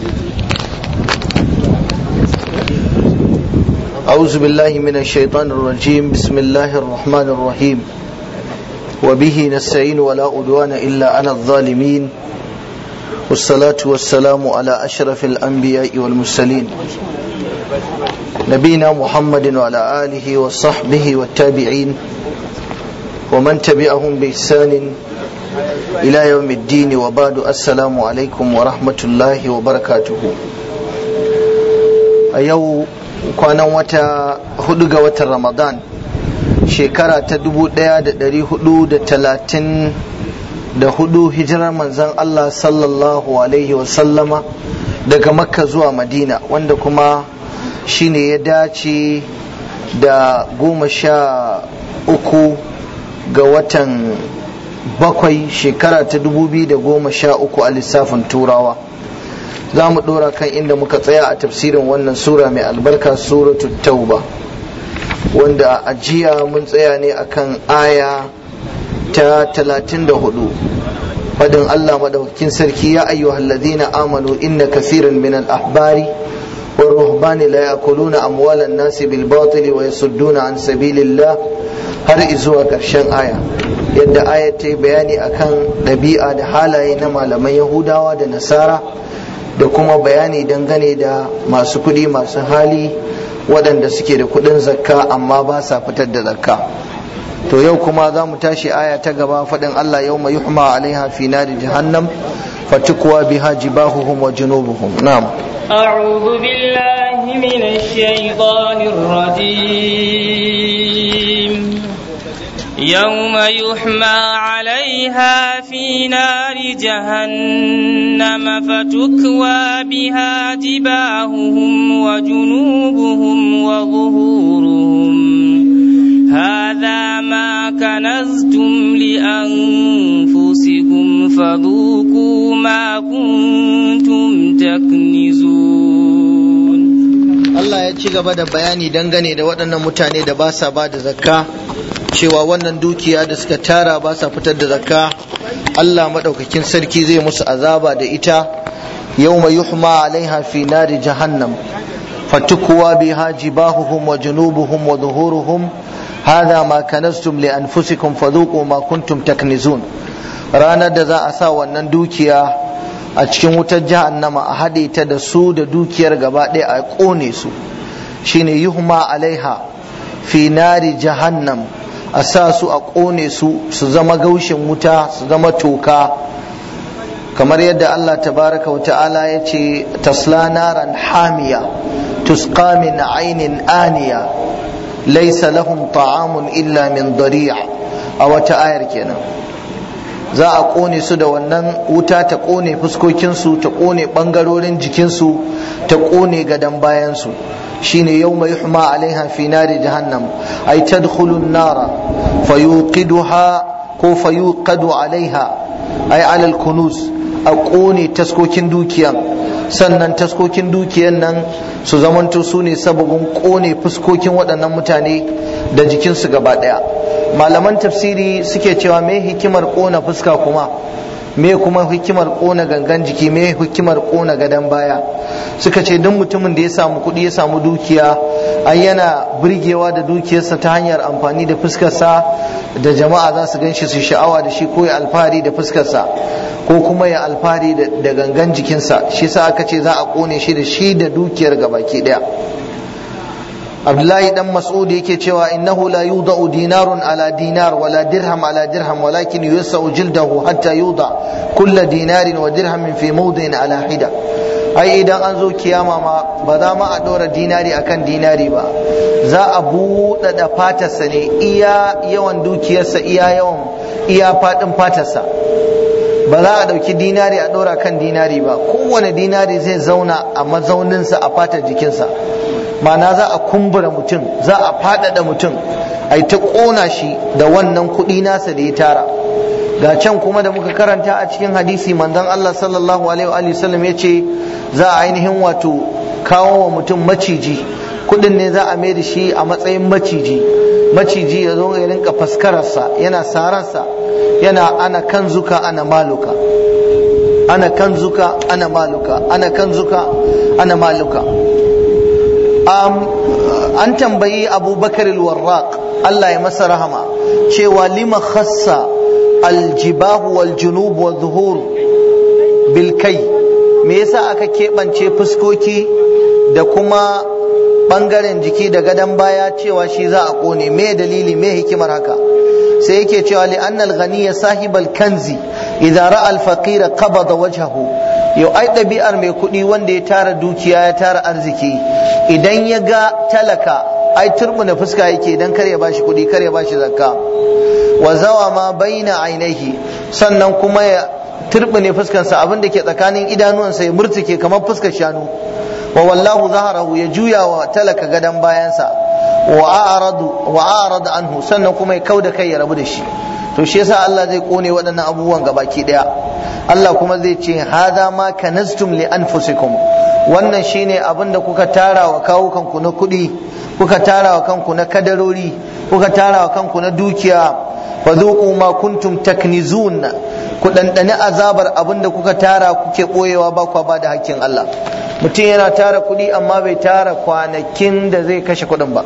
أعوذ بالله من الشيطان الرجيم بسم الله الرحمن الرحيم وبه نستعين ولا عدوان إلا على الظالمين والصلاة والسلام على أشرف الأنبياء والمرسلين نبينا محمد وعلى آله وصحبه والتابعين ومن تبعهم بإحسان إلى يوم الدين وبعد السلام عليكم ورحمة الله وبركاته أيو kwanan wata hudu ga watan ramadan shekara ta dubu daya da dari hudu da talatin da hudu hijirar manzan Allah sallallahu alaihi wasallama daga makka zuwa madina wanda kuma shine ya dace da goma sha uku ga watan bakwai shekara ta dubu biyu da goma sha uku a lissafin turawa za mu ɗora kan inda muka tsaya a tafsirin wannan sura mai albarka suratu tauba wanda a jiya mun tsaya ne akan aya ta talatin da hudu fadin Allah madaukakin sarki ya ayyuhal ladina amanu inna kathiran min al-ahbari والرهبان لا يأكلون أموال الناس بالباطل ويصدون عن سبيل الله har izuwa ƙarshen aya yadda aya ta yi bayani akan ɗabi'a da halaye na malaman yahudawa da nasara da kuma bayani dangane da masu kuɗi masu hali waɗanda suke da kuɗin zakka amma ba sa fitar da zakka to yau kuma za mu tashi aya ta gaba faɗin Allah yau mai yuhma alaiha fi nari jahannam fatukwa biha jibahuhum wa junubuhum na'am أعوذ بالله من الشيطان الرجيم يوم يحمى عليها في نار جهنم فتكوى بها جباههم وجنوبهم وظهورهم هذا ما كنزتم لأنفسكم فذوقوا ما كنتم تكنزون Allah ya ci gaba da bayani dangane da waɗannan mutane da ba sa ba da zakka cewa wannan dukiya da suka tara ba sa fitar da zakka Allah maɗaukakin sarki zai musu azaba da ita yawma yuhma alaiha fi nari jahannam fatukuwa biha jibahuhum wa junubuhum wa zuhuruhum hadha ma kanastum li anfusikum fadhuqu ma kuntum taknizun ranar da za a sa wannan dukiya a cikin wutar jahannama a haɗe ta da su da dukiyar gaba ɗaya a ƙone su shine yuhma alaiha fi nari jahannam a sa su a ƙone su su zama gaushin wuta su zama toka kamar yadda Allah tabaraka wa ta'ala ya ce tasla naran hamiya tusqa min ainin aniya laysa lahum ta'amun illa min dari'a a wata ayar kenan za a ƙone su da wannan wuta ta ƙone fuskokinsu ta ƙone ɓangarorin jikinsu ta ƙone gadon bayansu shine yau mai yuhma alaiha fi nari jahannam ay tadkhulu nara fayuqiduha ko fayuqadu alaiha ay ala kunuz a ƙone taskokin dukiyan sannan taskokin dukiyan nan su zamanto su ne sababin ƙone fuskokin waɗannan mutane da jikinsu gaba ɗaya malaman tafsiri suke cewa me hikimar kona fuska kuma me kuma hikimar kona gangan jiki me hikimar kona gadon baya suka ce duk mutumin da ya samu kuɗi ya samu dukiya ai yana burgewa da dukiyarsa ta hanyar amfani da fuskarsa da jama'a za su ganshi su sha'awa da shi ko ya alfahari da fuskarsa ko kuma ya alfahari da gangan jikinsa shi sa aka ce za a kone shi da shi da dukiyar gabaki daya Abdullahi dan Mas'ud yake cewa innahu la yudau dinarun ala dinar wala dirham ala dirham walakin yusau jildahu hatta yuda kulla dinarin wa dirhamin fi mawdin ala hida ai idan an zo kiyama ma ba za ma a ɗora dinari akan dinari ba za a buɗaɗa fatarsa ne iya yawan dukiyarsa iya yawan iya faɗin fatarsa ba za a ɗauki dinari a ɗora kan dinari ba kowane dinari zai zauna a mazauninsa a fatar jikinsa ma'ana za a kumbura mutum za a faɗaɗa mutum a ta ƙona shi da wannan kuɗi nasa da ya tara ga can kuma da muka karanta a cikin hadisi manzon Allah sallallahu alaihi wa sallam ya ce za a ainihin wato kawo wa mutum maciji kuɗin ne za a mai da shi a matsayin maciji maciji ya zo ya rinka faskararsa yana sararsa yana ana kan zuka ana maluka ana kanzuka ana maluka ana kanzuka ana maluka an tambayi abubakar warraq Allah ya masa rahama cewa lima khassa aljibahu wal junub wa zuhur bil kai me yasa aka keɓance fuskoki da kuma ɓangaren jiki da gadon baya cewa shi za a ƙone me dalili me hikimar haka sai yake cewa li annal ghaniya sahibal kanzi idza ra'a al faqira qabada wajhahu yau ai ɗabi'ar mai kuɗi wanda ya tara dukiya ya tara arziki idan ya ga talaka ai turbuna fuska yake idan kar ya bashi kuɗi kar ya bashi zakka wa zawa ma baina ainihi sannan kuma ya turbune fuskarsa abin da ke tsakanin idanuwansa ya murtuke kamar fuskar shanu wa wallahu zaharahu ya juya wa talaka gadan bayansa wa a'radu wa a'rada anhu sannan kuma ya kauda kai ya rabu da shi to shi yasa Allah zai kone waɗannan abubuwan gabaki daya Allah kuma zai ce hada ma kanastum li anfusikum wannan shine abin da kuka tara wa kawukanku na kuɗi kuka tara wa kanku na kadarori kuka tara wa kanku na dukiya fadhuqu ma kuntum taknizun ku dandani azabar abin da kuka tara kuke boyewa ba kwa ba da hakkin Allah mutum yana tara kuɗi amma bai tara kwanakin da zai kashe kuɗin ba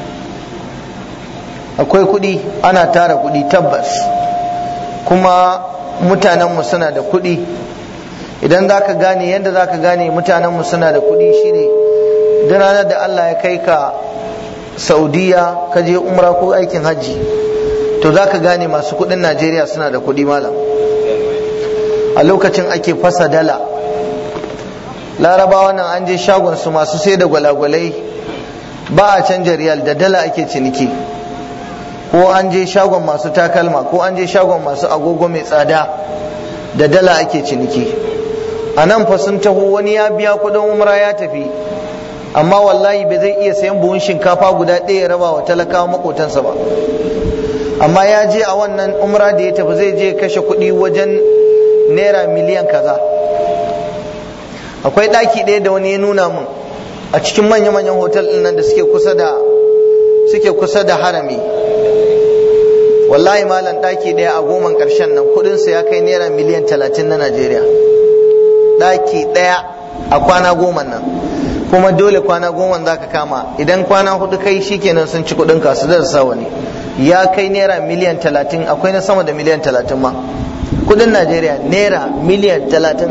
akwai kuɗi ana tara kuɗi tabbas kuma mutanenmu suna da kuɗi idan za ka gane yadda za ka gane mutanenmu suna da kuɗi shine duk ranar da Allah ya kai ka saudiya ka je umra ko aikin hajji to za ka gane masu kuɗin najeriya suna da kuɗi malam a lokacin ake fasa dala larabawa nan an je shagon su masu sai da gwalagwalai ba a canja riyal da dala ake ciniki ko an je shagon masu takalma ko an je shagon masu agogo mai tsada da dala ake ciniki a nan fa sun taho wani ya biya kudin umra ya tafi amma wallahi bai zai iya sayan buhun shinkafa guda ɗaya ya raba wa talakawa makotansa ba amma ya je a wannan umra da ya tafi zai je kashe kuɗi wajen naira miliyan kaza akwai ɗaki ɗaya da wani ya nuna mun a cikin manya-manyan hotel ɗin nan da suke kusa da suke kusa da harami wallahi malam ɗaki ɗaya a goman ƙarshen nan kuɗinsa ya kai naira miliyan talatin na najeriya ɗaki ɗaya a kwana goma nan kuma dole kwana goma za ka kama idan kwana hudu kai shikenan sun ci kuɗin ka su da sa wani ya kai naira miliyan talatin akwai na sama da miliyan talatin ma kuɗin najeriya naira miliyan talatin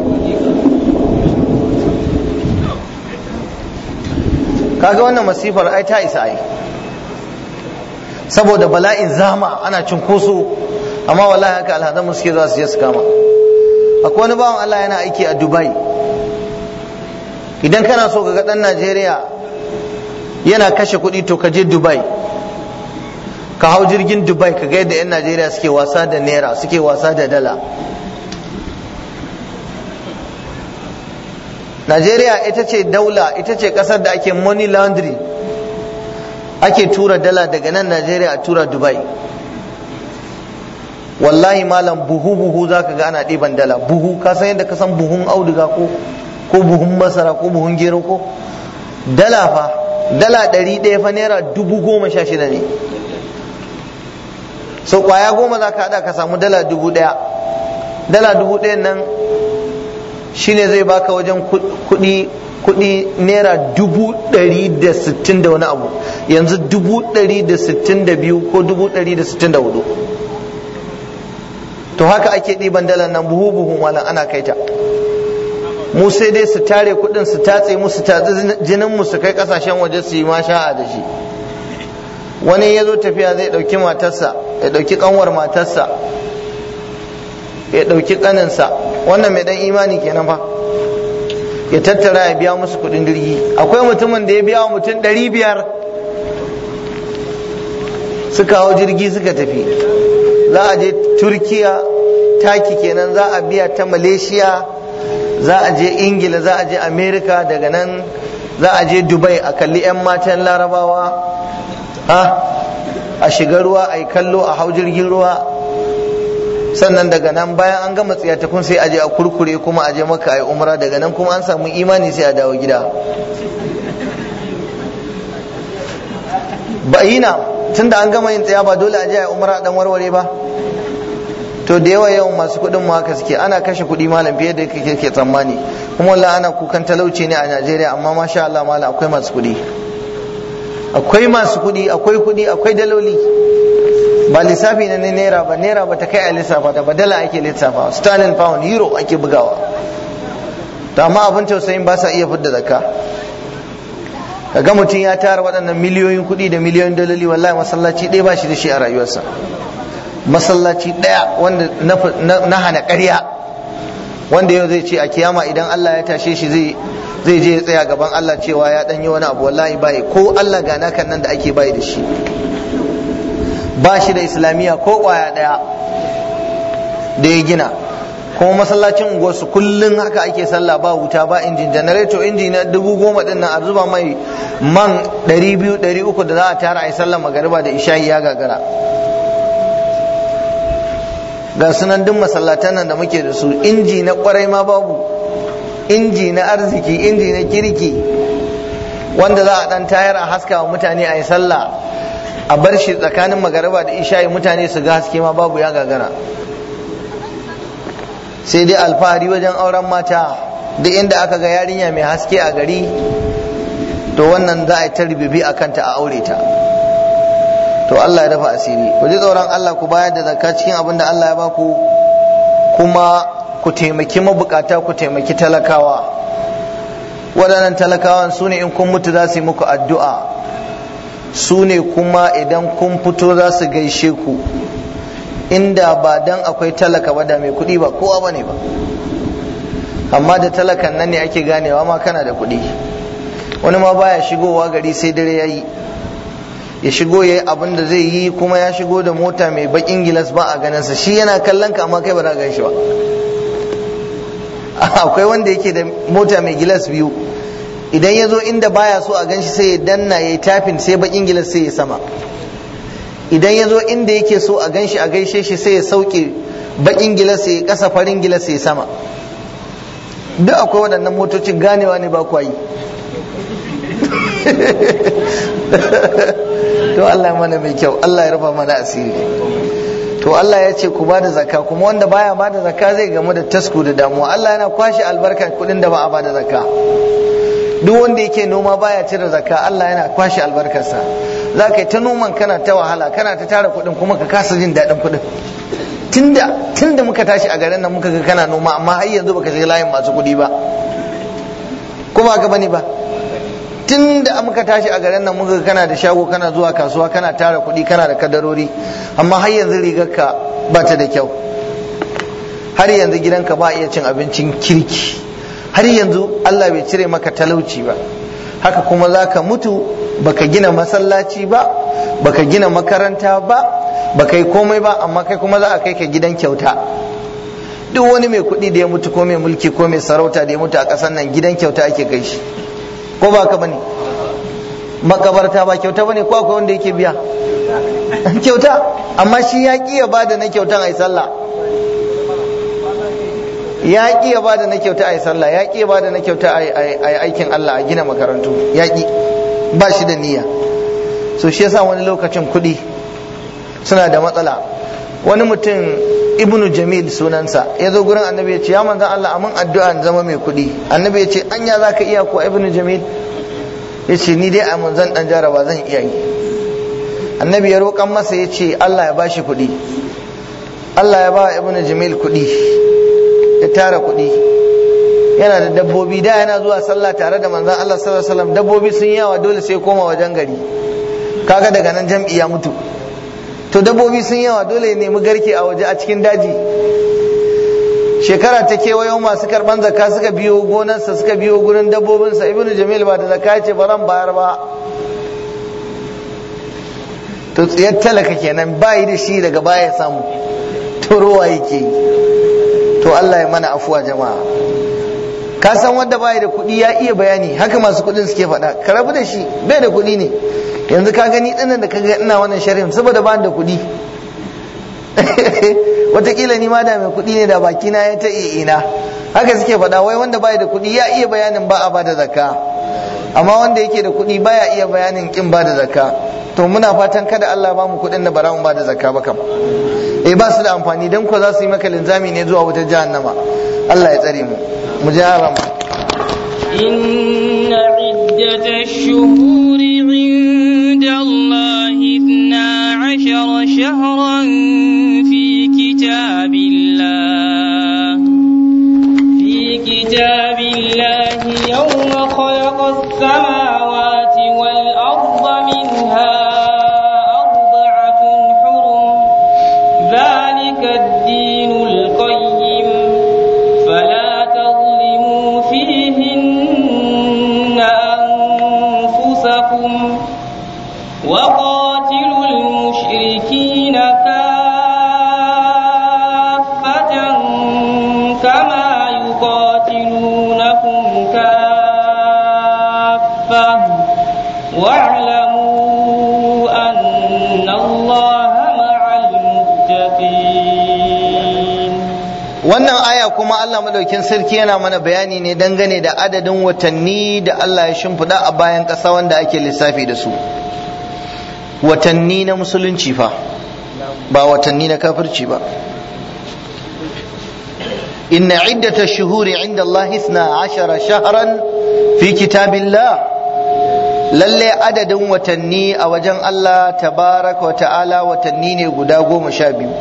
kaga wannan masifar ai ta isa ai saboda bala'in zama ana cunkoso amma wallahi haka alhazan suke za su je su kama akwai wani bawan Allah yana aiki a Dubai idan kana so ka ga dan Najeriya yana kashe kuɗi to ka je Dubai ka hau jirgin Dubai ka ga yadda 'yan Najeriya suke wasa da naira suke wasa da dala Najeriya ita ce daula ita ce ƙasar da ake money laundry ake tura dala daga nan Najeriya a tura Dubai wallahi malam buhu buhu za ka ga ana ɗiban dala buhu ka san yadda ka san buhun auduga ko ko buhun masara ko buhun gero ko dala fa dala ɗari ɗaya fa naira dubu goma sha shida ne so kwaya goma za ka haɗa ka samu dala dubu ɗaya dala dubu ɗayan nan shine zai baka wajen kuɗi kuɗi naira dubu ɗari da sittin da wani abu yanzu dubu ɗari da sittin da biyu ko dubu ɗari da sittin da hudu to haka ake ɗiban dalar nan buhu buhu malam ana kai ta mu sai dai su tare kuɗin su tatse mu su tatse jinin mu su kai ƙasashen waje su yi masha'a da shi wani ya zo tafiya zai ɗauki matarsa ya ɗauki ƙanwar matarsa ya ɗauki ƙaninsa wannan mai ɗan imani kenan fa ya tattara ya biya musu kuɗin jirgi akwai mutumin da ya biya wa mutum ɗari biyar suka hau jirgi suka tafi za a je turkiya taki kenan za a biya ta malaysia za a je ingila za a je america daga nan za a je dubai a kalli 'yan matan larabawa a shiga ruwa a yi kallo a hau jirgin ruwa sannan daga nan bayan an gama tsiyatakun sai a je a kurkure kuma a je maka a yi umra daga nan kuma an samu imani sai a dawo gida ba yi na tun da an gama yin tsaya ba dole a je a yi umra dan warware ba to to da yawa yawan masu kuɗin mu haka suke ana kashe kuɗi malam fiye da kake ke tsammani kuma wallahi ana kukan talauci ne a Najeriya amma masha Allah malam akwai masu kuɗi akwai masu kuɗi akwai kuɗi akwai daloli ba lissafi na naira ba naira ba ta kai a lissafa da ba dala ake lissafa sterling pound euro ake bugawa to amma abin tausayin ba sa iya fidda zakka kaga mutum ya tara waɗannan miliyoyin kuɗi da miliyoyin daloli wallahi masallaci ɗaya ba shi da shi a rayuwarsa masallaci ɗaya wanda na hana ƙarya wanda yau zai ce a kiyama idan Allah ya tashe shi zai zai je ya tsaya gaban Allah cewa ya ɗan yi wani abu wallahi bai ko Allah ga nakan nan da ake bai da shi ba shi da islamiyya ko ƙwaya ɗaya da ya gina kuma masallacin unguwarsu kullum haka ake sallah ba wuta ba injin janareto inji na dubu goma din nan a zuba mai man ɗari biyu ɗari uku da za a tara a yi sallah magariba da isha'i ya gagara ga sunan duk masallatan nan da muke da su inji na kwarai ma babu inji na arziki inji na kirki wanda za a dan tayar a haska wa mutane a yi sallah a bar shi tsakanin magariba da isha'i mutane su ga haske ma babu ya gagara sai dai alfahari wajen auren mata duk inda aka ga yarinya mai haske a gari to wannan za a yi ta ribibi a kanta a aure ta to Allah ya dafa asiri ku ji tsoron Allah ku bayar da zakka cikin abin da Allah ya baku kuma ku taimaki mabukata ku taimaki talakawa waɗannan talakawan su ne in kun mutu za su yi muku addu'a su ne kuma idan kun fito za su gaishe ku inda ba dan akwai talaka ba da mai kuɗi ba kowa ba ne ba amma da talakan nan ne ake ganewa ma kana da kuɗi wani ma baya shigowa gari sai dare ya yi ya shigo ya yi abin da zai yi kuma ya shigo da mota mai bakin gilas ba a ganinsa shi yana kallon ka amma kai ba za gan shi ba akwai wanda yake da mota mai gilas biyu idan ya zo inda baya so a ganshi sai ya danna ya yi tafin sai bakin gilas sai ya sama idan ya zo inda yake so a ganshi a gaishe shi sai ya sauke bakin gilas ya kasa farin gilas ya sama duk akwai waɗannan motocin ganewa ne ba kwa yi to Allah mana mai kyau Allah ya rufa mana asiri to Allah ya ce ku bada zakka kuma wanda baya bada zakka zai gamu da tasku da damuwa Allah yana kwashe albarka kudin da ba a bada zakka duk wanda yake noma baya cire zakka Allah yana kwashe albarkarsa za ka yi ta noman kana ta wahala kana ta tara kudin kuma ka kasa jin daɗin kudin tunda tunda muka tashi a garin nan muka ga kana noma amma har yanzu baka shiga layin masu kudi ba ko ba ka bane ba tun da muka tashi a garin nan muka kana da shago kana zuwa kasuwa kana tara kuɗi kana da kadarori amma har yanzu rigarka ba ta da kyau har yanzu gidanka ba iya cin abincin kirki har yanzu Allah bai cire maka talauci ba haka kuma za ka mutu baka gina masallaci ba baka gina makaranta ba baka yi komai ba amma kai kuma za a kai ka gidan kyauta duk wani mai kuɗi da ya mutu ko mai mulki ko mai sarauta da ya mutu a ƙasar nan gidan kyauta ake kai shi ko ba ka bane makabarta ba kyauta bane ko akwai wanda yake biya kyauta amma shi ya ki ya bada na kyautan ai sallah ya ki ya bada na kyauta ai sallah ya ki ya bada na kyauta ai aikin Allah a gina makarantu ya ki ba shi da niyya so shi yasa wani lokacin kuɗi suna da matsala wani mutum ibnu jamil sunansa ya zo gurin annabi ya ce ya manzan Allah amin addu'a in zama mai kuɗi annabi ya ce anya za ka iya ko ibnu jamil ya ce ni dai amin zan dan jaraba zan iya yi annabi ya roƙan masa ya ce Allah ya bashi kuɗi Allah ya ba ibnu jamil kuɗi ya tara kuɗi yana da dabbobi da yana zuwa sallah tare da manzan Allah sallallahu alaihi wasallam dabbobi sun yawa dole sai koma wajen gari kaga daga nan jam'i ya mutu to dabbobi sun yawa dole ya nemi garke a waje a cikin daji shekara ta kewayo masu karban zakka suka biyo gonarsa suka biyo gurin dabbobinsa ibnu jamil ba da zakka ce ba ran bayar ba to tsiyar talaka kenan bayi da shi daga baya samu to ruwa yake to Allah ya mana afuwa jama'a ka san wanda bayi da kuɗi ya iya bayani haka masu kuɗin suke faɗa ka rabu da shi bai da kuɗi ne yanzu ka gani dinnan da kaga ina wannan sharhin saboda ba da kuɗi watakila ni ma da mai kuɗi ne da baki na ya ta ina haka suke faɗa wai wanda baya da kuɗi ya iya bayanin ba a ba da zakka amma wanda yake da kuɗi baya iya bayanin kin ba da zakka to muna fatan kada Allah ba mu kuɗin da bara mu ba da zakka ba kam eh ba su da amfani dan ko za su yi maka linzami ne zuwa wutar jahannama Allah ya tsare mu mu ji haram إن عدة الشهور عند الله اثنا عشر شهرا في كتاب الله في كتاب الله يوم خلق السماوات والأرض منها أربعة حرم ذلك الدين القيم فلا تظلموا فيهن أنفسكم وقاتلوا المشركين كافة كما يقاتلونكم كافة واعلموا أن الله مع المتقين wannan aya kuma Allah madaukin sarki yana mana bayani ne dangane da adadin watanni da Allah ya shimfiɗa a bayan ƙasa wanda ake lissafi da su watanni na musulunci fa ba watanni na kafirci ba inna iddata shuhuri inda Allah isna ashara shahran fi kitabillah lalle adadin watanni a wajen Allah tabaraka wa ta'ala watanni ne guda goma sha biyu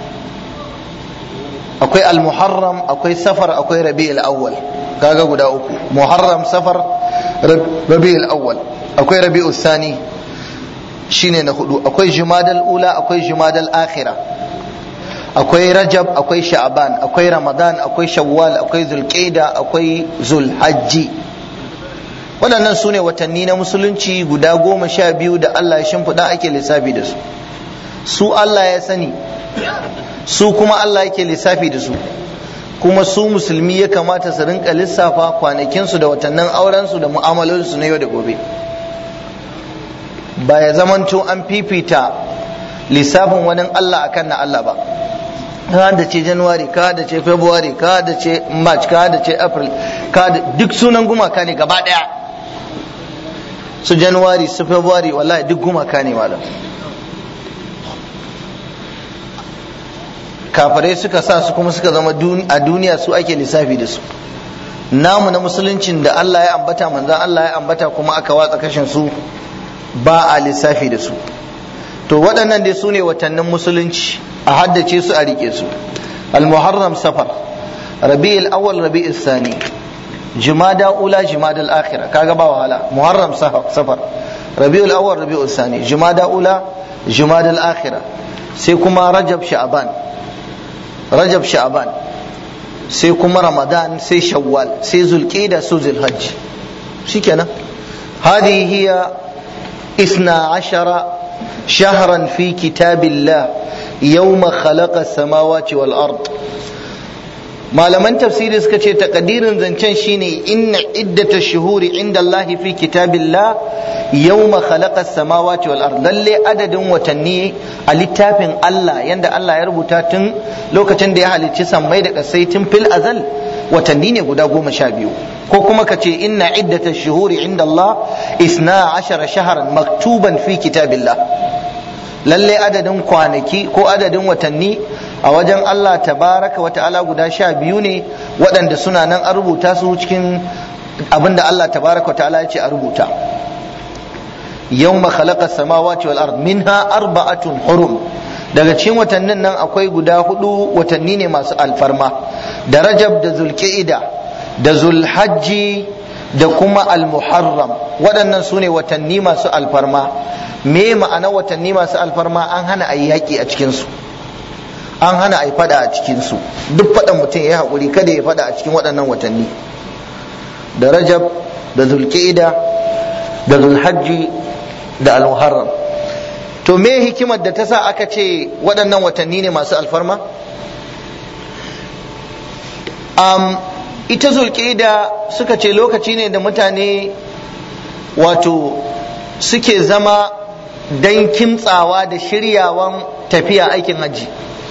akwai al-muharram akwai safar akwai rabi'ul awwal kaga guda uku muharram safar rabi'ul awwal akwai rabi'ul sani shine na hudu akwai jumadal ula akwai jumadal akhira akwai rajab akwai sha'ban akwai ramadan akwai shawwal akwai zulqaida akwai zulhajji waɗannan su ne watanni na musulunci guda goma sha biyu da Allah ya shimfiɗa ake lissafi da su su Allah ya sani su kuma Allah yake lissafi da su kuma su musulmi ya kamata su rinka lissafa kwanakinsu da watannin aurensu da mu'amalolinsu na yau da gobe ba ya zamanto an fifita lissafin wani Allah akan na Allah ba ka da ce january ka da ce february ka da ce march ka da ce april ka da duk sunan gumaka ne gaba daya su january su february wallahi duk gumaka ne malam kafirai suka sa su kuma suka zama a duniya su ake lissafi da su namu na musuluncin da Allah ya ambata manzan Allah ya ambata kuma aka watsa kashin su ba a lissafi da su to waɗannan dai su ne watannin musulunci a haddace su a rike su al-muharram safar rabi'ul awwal rabi'ul sani jumada ula jumada al-akhirah kaga ba wahala muharram safar rabi'ul awwal rabi'ul sani jumada ula jumada al-akhirah sai kuma rajab sha'ban rajab sha'ban sai kuma ramadan sai shawwal sai zulqida su zulhajj shikenan هذه هي اثنا عشر شهرا في كتاب الله يوم خلق السماوات والأرض malaman tafsiri suka ce takadirin zancen shine inna iddata shuhuri inda Allah fi kitabillah yawma khalaqa samawati wal ard lalle adadin watanni a littafin Allah yanda Allah ya rubuta tun lokacin da ya halicci sammai da kasai tun fil azal watanni ne guda goma sha biyu ko kuma ka ce inna iddata shuhuri inda Allah isna ashara shaharan maktuban fi kitabillah lalle adadin kwanaki ko adadin watanni a wajen Allah tabaraka wa ta'ala guda sha biyu ne waɗanda suna nan a rubuta su cikin abinda Allah tabaraka wa ta'ala ya ce a rubuta yawma khalaqa samawati wal ard minha arba'atun hurum daga cikin watannin nan akwai guda hudu watanni ne masu alfarma da rajab da zulqa'ida da zulhajji da kuma almuharram waɗannan su ne watanni masu alfarma me ma'ana watanni masu alfarma an hana a yi yaƙi a cikinsu an hana a yi fada a cikinsu duk faɗan mutum ya yi haƙuri kada ya fada a cikin waɗannan watanni da rajab da zulqa'ida da zulhajji da almuharram to me hikimar da ta sa aka ce waɗannan watanni ne masu alfarma um, ita zulƙida suka ce lokaci ne da mutane wato suke zama don kimtsawa da shiryawan tafiya aikin hajji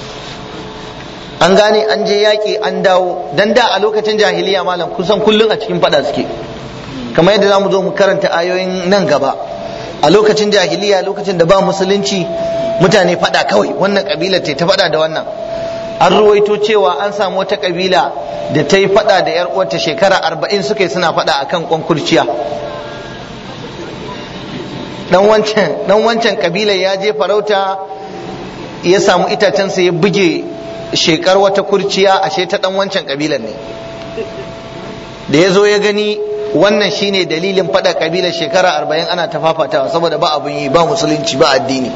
an gane an je yaƙi an dawo don da a lokacin jahiliya malam kusan kullum a cikin fada suke kamar yadda za mu zo mu karanta ayoyin nan gaba a lokacin jahiliya lokacin da ba musulunci mutane fada kawai wannan kabila ta ta fada da wannan an ruwaito cewa an samu wata kabila da ta yi fada da yar uwarta shekara arba'in suka yi suna fada akan kwankurciya dan wancan dan wancan kabilar ya je farauta ya samu itacensa ya buge shekar wata kurciya ashe ta dan wancan kabilar ne da ya zo ya gani wannan shine dalilin fada kabilar shekara arba'in ana ta fafatawa saboda ba abun yi ba musulunci ba addini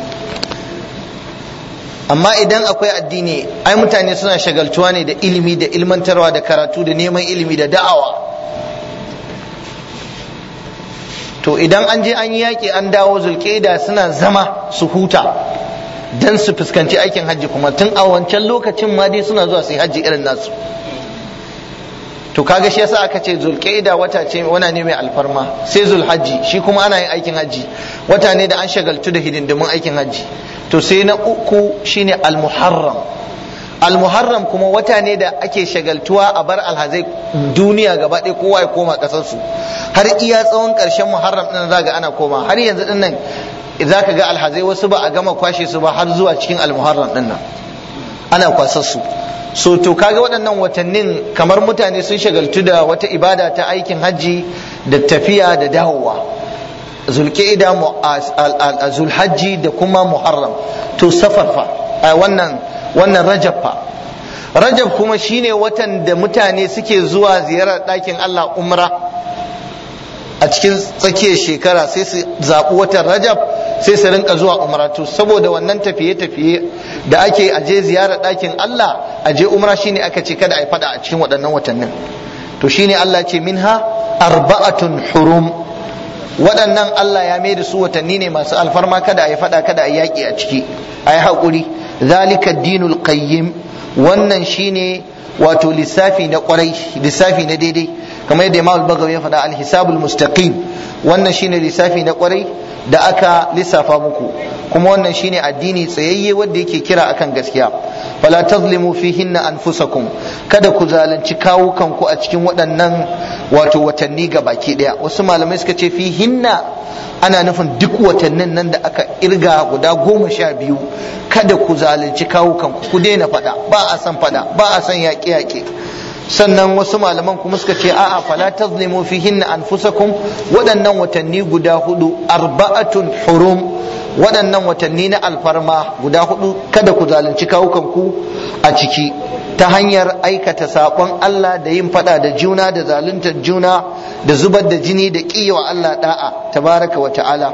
amma idan akwai addini ai mutane suna shagaltuwa ne da ilimi da ilmantarwa da karatu da neman ilimi da da'awa to idan an je an yi yaƙi an dawo zulƙeda suna zama su huta don su fuskanci aikin hajji kuma tun a wancan lokacin ma dai suna zuwa su yi hajji irin nasu to kaga shi yasa aka ce zulqaida wata ce wana ne mai alfarma sai zulhajji shi kuma ana yin aikin hajji wata ne da an shagaltu da hidindimin aikin hajji to sai na uku shine almuharram almuharram kuma wata ne da ake shagaltuwa a bar alhazai duniya gaba ɗaya kowa ya koma ƙasarsu har iya tsawon ƙarshen muharram ɗin za ga ana koma har yanzu ɗin nan za ka ga alhazai wasu ba a gama kwashe su ba har zuwa cikin almuharram ɗin nan ana kwasar su so to kaga waɗannan watannin kamar mutane sun shagaltu da wata ibada ta aikin hajji da tafiya da dawowa zulqa'ida zulhajji da kuma muharram to safar fa wannan wannan rajab fa rajab kuma shine watan da mutane suke zuwa ziyarar ɗakin Allah umra a cikin tsakiyar shekara sai su zaɓi watan rajab sai su rinka zuwa umra to saboda wannan tafiye-tafiye da ake aje ziyarar ɗakin Allah aje umra shine aka ce kada a yi fada a cikin waɗannan watannin to shine Allah ce minha arba'atun hurum waɗannan Allah ya mai da su watanni ne masu alfarma kada a yi fada kada a yi yaƙi a ciki a yi haƙuri zalika dinul qayyim wannan shine wato lissafi na kwarai lissafi na daidai kamar yadda Imam Bagawi ya faɗa al-hisabul mustaqim wannan shine lissafi na kwarai da aka lissafa muku kuma wannan shine addini tsayayye wanda yake kira akan gaskiya fala tazlimu fihinna anfusakum kada ku zalunci kawukan ku a cikin waɗannan wato watanni ga baki daya wasu malamai suka ce fihinna ana nufin duk watannin nan da aka irga guda goma sha biyu kada ku zalunci kawukan ku ku daina faɗa ba a san faɗa ba a san yaƙe-yaƙe sannan wasu malaman kuma suka ce a'a fala tazlimu fihinna anfusakum waɗannan watanni guda hudu arba'atun hurum waɗannan watanni na alfarma guda hudu kada ku zalunci kawukanku a ciki ta hanyar aikata saƙon Allah da yin faɗa da juna da zaluntar juna da zubar da jini da ƙiyawa Allah da'a tabaraka wa ta'ala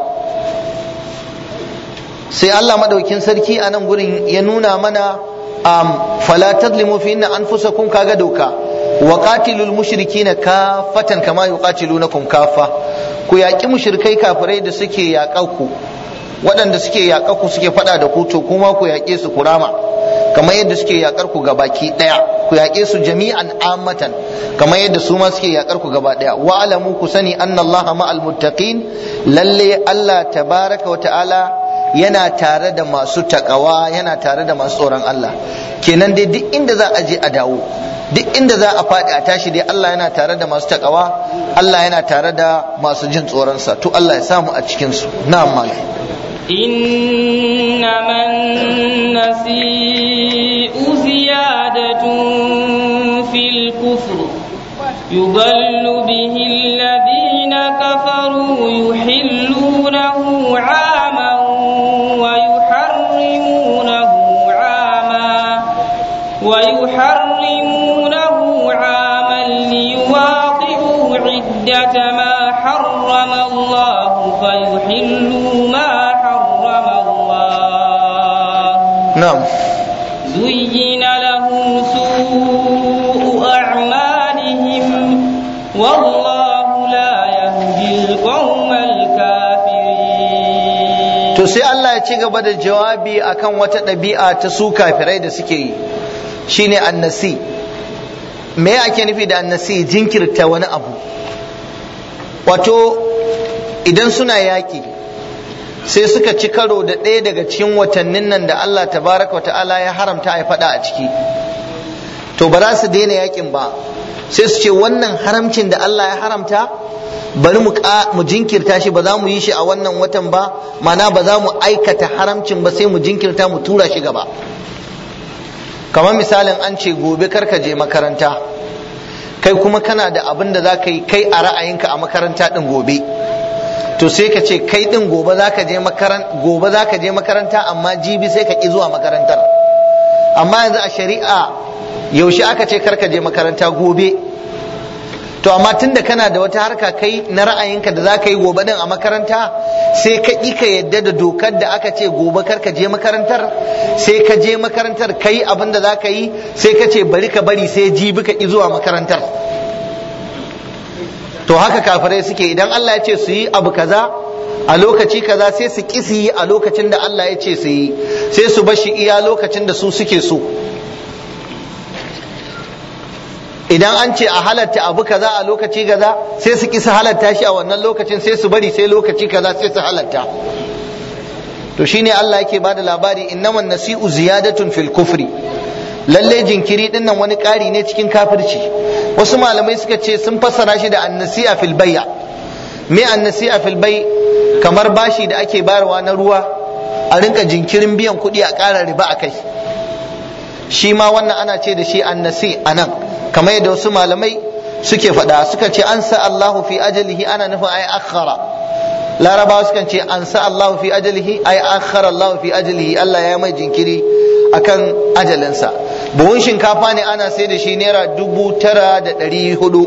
sai Allah madaukin sarki a nan gurin ya nuna mana um, fala tadlimu fi inna anfusakum kaga doka wa qatilul mushrikina kafatan kama yuqatilunakum kafa ku yaƙi mushrikai kafirai da suke yaƙar ku waɗanda suke yaƙar ku suke faɗa da ku to kuma ku yaƙe su kurama kamar yadda suke yaƙar ku baki ɗaya ku yaƙe su jami'an ammatan kamar yadda su ma suke yaƙar ku gaba ɗaya wa alamu ku sani annallaha ma'al muttaqin lalle Allah tabaraka wa ta'ala yana tare da masu takawa yana tare da masu tsoron Allah kenan dai duk inda za a je a dawo duk inda za a faɗi a tashi dai Allah yana tare da masu takawa Allah yana tare da masu jin tsoronsa to Allah ya samu a cikin su na'am malam إنما النسيء زيادة في الكفر يضل به الذين كفروا يحلونه عاما ويحرمونه عاما ويحرمونه عاما ليواطئوا عدة ما حرم الله فيحلوا ما حرم الله na'am زين لهم سوء أعمالهم والله لا يهدي القوم الكافرين to sai Allah ya ci gaba da jawabi akan wata ɗabi'a ta su kafirai da suke yi shine annasi me ake nufi da annasi jinkirta wani abu wato idan suna yaƙi sai suka ci karo da ɗaya daga cikin watannin nan da Allah tabaraka wa ta'ala ya haramta a faɗa a ciki to ba za su daina yaƙin ba sai su ce wannan haramcin da Allah ya haramta bari mu jinkirta shi ba za mu yi shi a wannan watan ba mana ba za mu aikata haramcin ba sai mu jinkirta mu tura shi gaba kamar misalin an ce gobe karka je makaranta kai kuma kana da abin da za ka yi kai a ra'ayinka a makaranta din gobe to sai ka ce kai din gobe za ka je makaranta gobe za ka je makaranta amma jibi sai ka ki zuwa makarantar amma yanzu a shari'a yaushe aka ce karka je makaranta gobe to amma tunda kana da wata harka kai na ra'ayinka da za ka yi gobe din a makaranta sai ka ƙi ka yadda da dokar da aka ce gobe kar ka je makarantar sai ka je makarantar kai abin da za ka yi sai ka ce bari ka bari sai jibi ka ƙi zuwa makarantar to haka kafirai suke idan Allah ya ce su yi abu kaza a lokaci kaza sai su ƙi su yi a lokacin da Allah ya ce su yi sai su bashi iya lokacin da su suke so idan an ce a halatta abu kaza a lokaci kaza sai su kisa halatta shi a wannan lokacin sai su bari sai lokaci kaza sai su halatta to shine Allah yake bada labari innaman nasi'u ziyadatun fil kufri lalle jinkiri din nan wani ƙari ne cikin kafirci wasu malamai suka ce sun fassara shi da annasi'a fil bay'a me annasi'a fil bay kamar bashi da ake bayarwa na ruwa a rinka jinkirin biyan kuɗi a ƙara riba a kai shi ma wannan ana ce da shi annasi anan kamar yadda wasu malamai suke faɗa suka ce an sa Allahu fi ajalihi ana nufin ai akhara larabawa sukan ce an sa Allahu fi ajalihi ai akhara Allahu fi ajalihi Allah ya mai jinkiri akan ajalinsa buhun shinkafa ne ana sai da shi naira dubu tara da ɗari hudu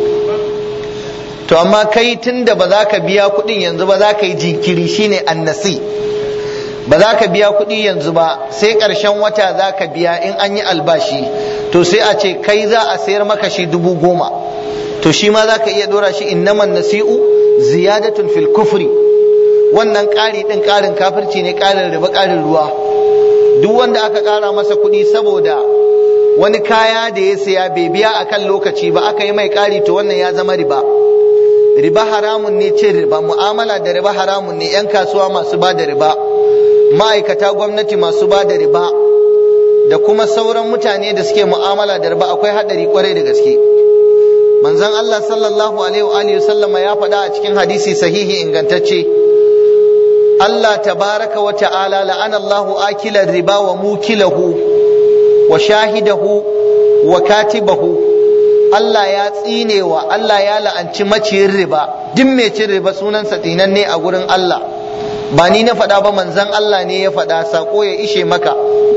to amma kai tun da ba za ka biya kuɗin yanzu ba za ka yi jinkiri shine annasi ba za ka biya kuɗi yanzu ba sai ƙarshen wata za ka biya in an yi albashi to sai a ce kai za a sayar maka shi dubu goma to shi ma za ka iya ɗora shi innaman nasi'u ziyadatun fil kufri wannan ƙari ɗin ƙarin kafirci ne ƙarin riba ƙarin ruwa duk wanda aka ƙara masa kuɗi saboda wani kaya da ya saya bai biya a kan lokaci ba aka yi mai ƙari to wannan ya zama riba riba haramun ne cin riba mu'amala da riba haramun ne 'yan kasuwa masu ba da riba ma'aikata gwamnati masu ba da riba da kuma sauran mutane da suke mu'amala da riba akwai haɗari kwarai da gaske manzon Allah sallallahu alaihi wa sallama ya faɗa a cikin hadisi sahihi ingantacce Allah tabaraka wa ta'ala la'ana Allahu akila riba wa mukilahu wa shahidahu wa katibahu Allah ya tsinewa Allah ya la'anci maciyin riba duk mai cin riba sunansa tinanne a gurin Allah ba ni na faɗa ba manzan Allah ne ya faɗa sako ya ishe maka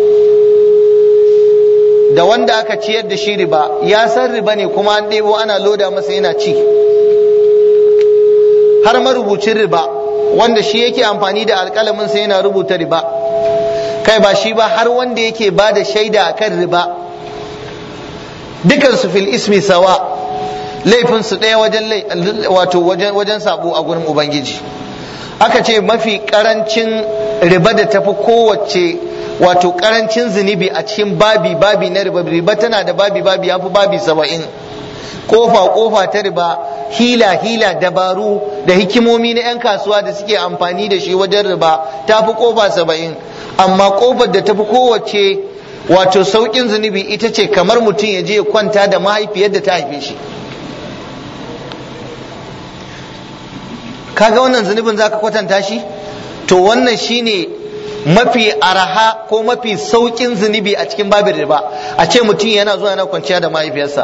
da wanda aka ciyar da shi riba ya san riba ne kuma an ɗebo ana loda masa yana ci har marubucin riba wanda shi yake amfani da alƙalamin sa yana rubuta riba kai ba shi ba har wanda yake ba da shaida akan riba dukansu fil ismi sawa laifinsu ɗaya wajen wato wajen sabo a gurin ubangiji aka ce mafi karancin riba da tafi kowace wato karancin zunubi a cikin babi babi na riba riba tana da babi babi ya fi babi saba'in kofa kofa ta riba hila hila dabaru da hikimomi na 'yan kasuwa da suke amfani da shi wajen riba ta fi kofa saba'in amma kofar da tafi kowace wato sauƙin zunubi ita ce kamar mutum ya je ya kwanta da mahaifiyar da ta haife shi kaga wannan zunubin zaka kwatanta shi to wannan shine mafi araha ko mafi saukin zunubi a cikin babin riba a ce mutum yana zuwa yana kwanciya da mahaifiyarsa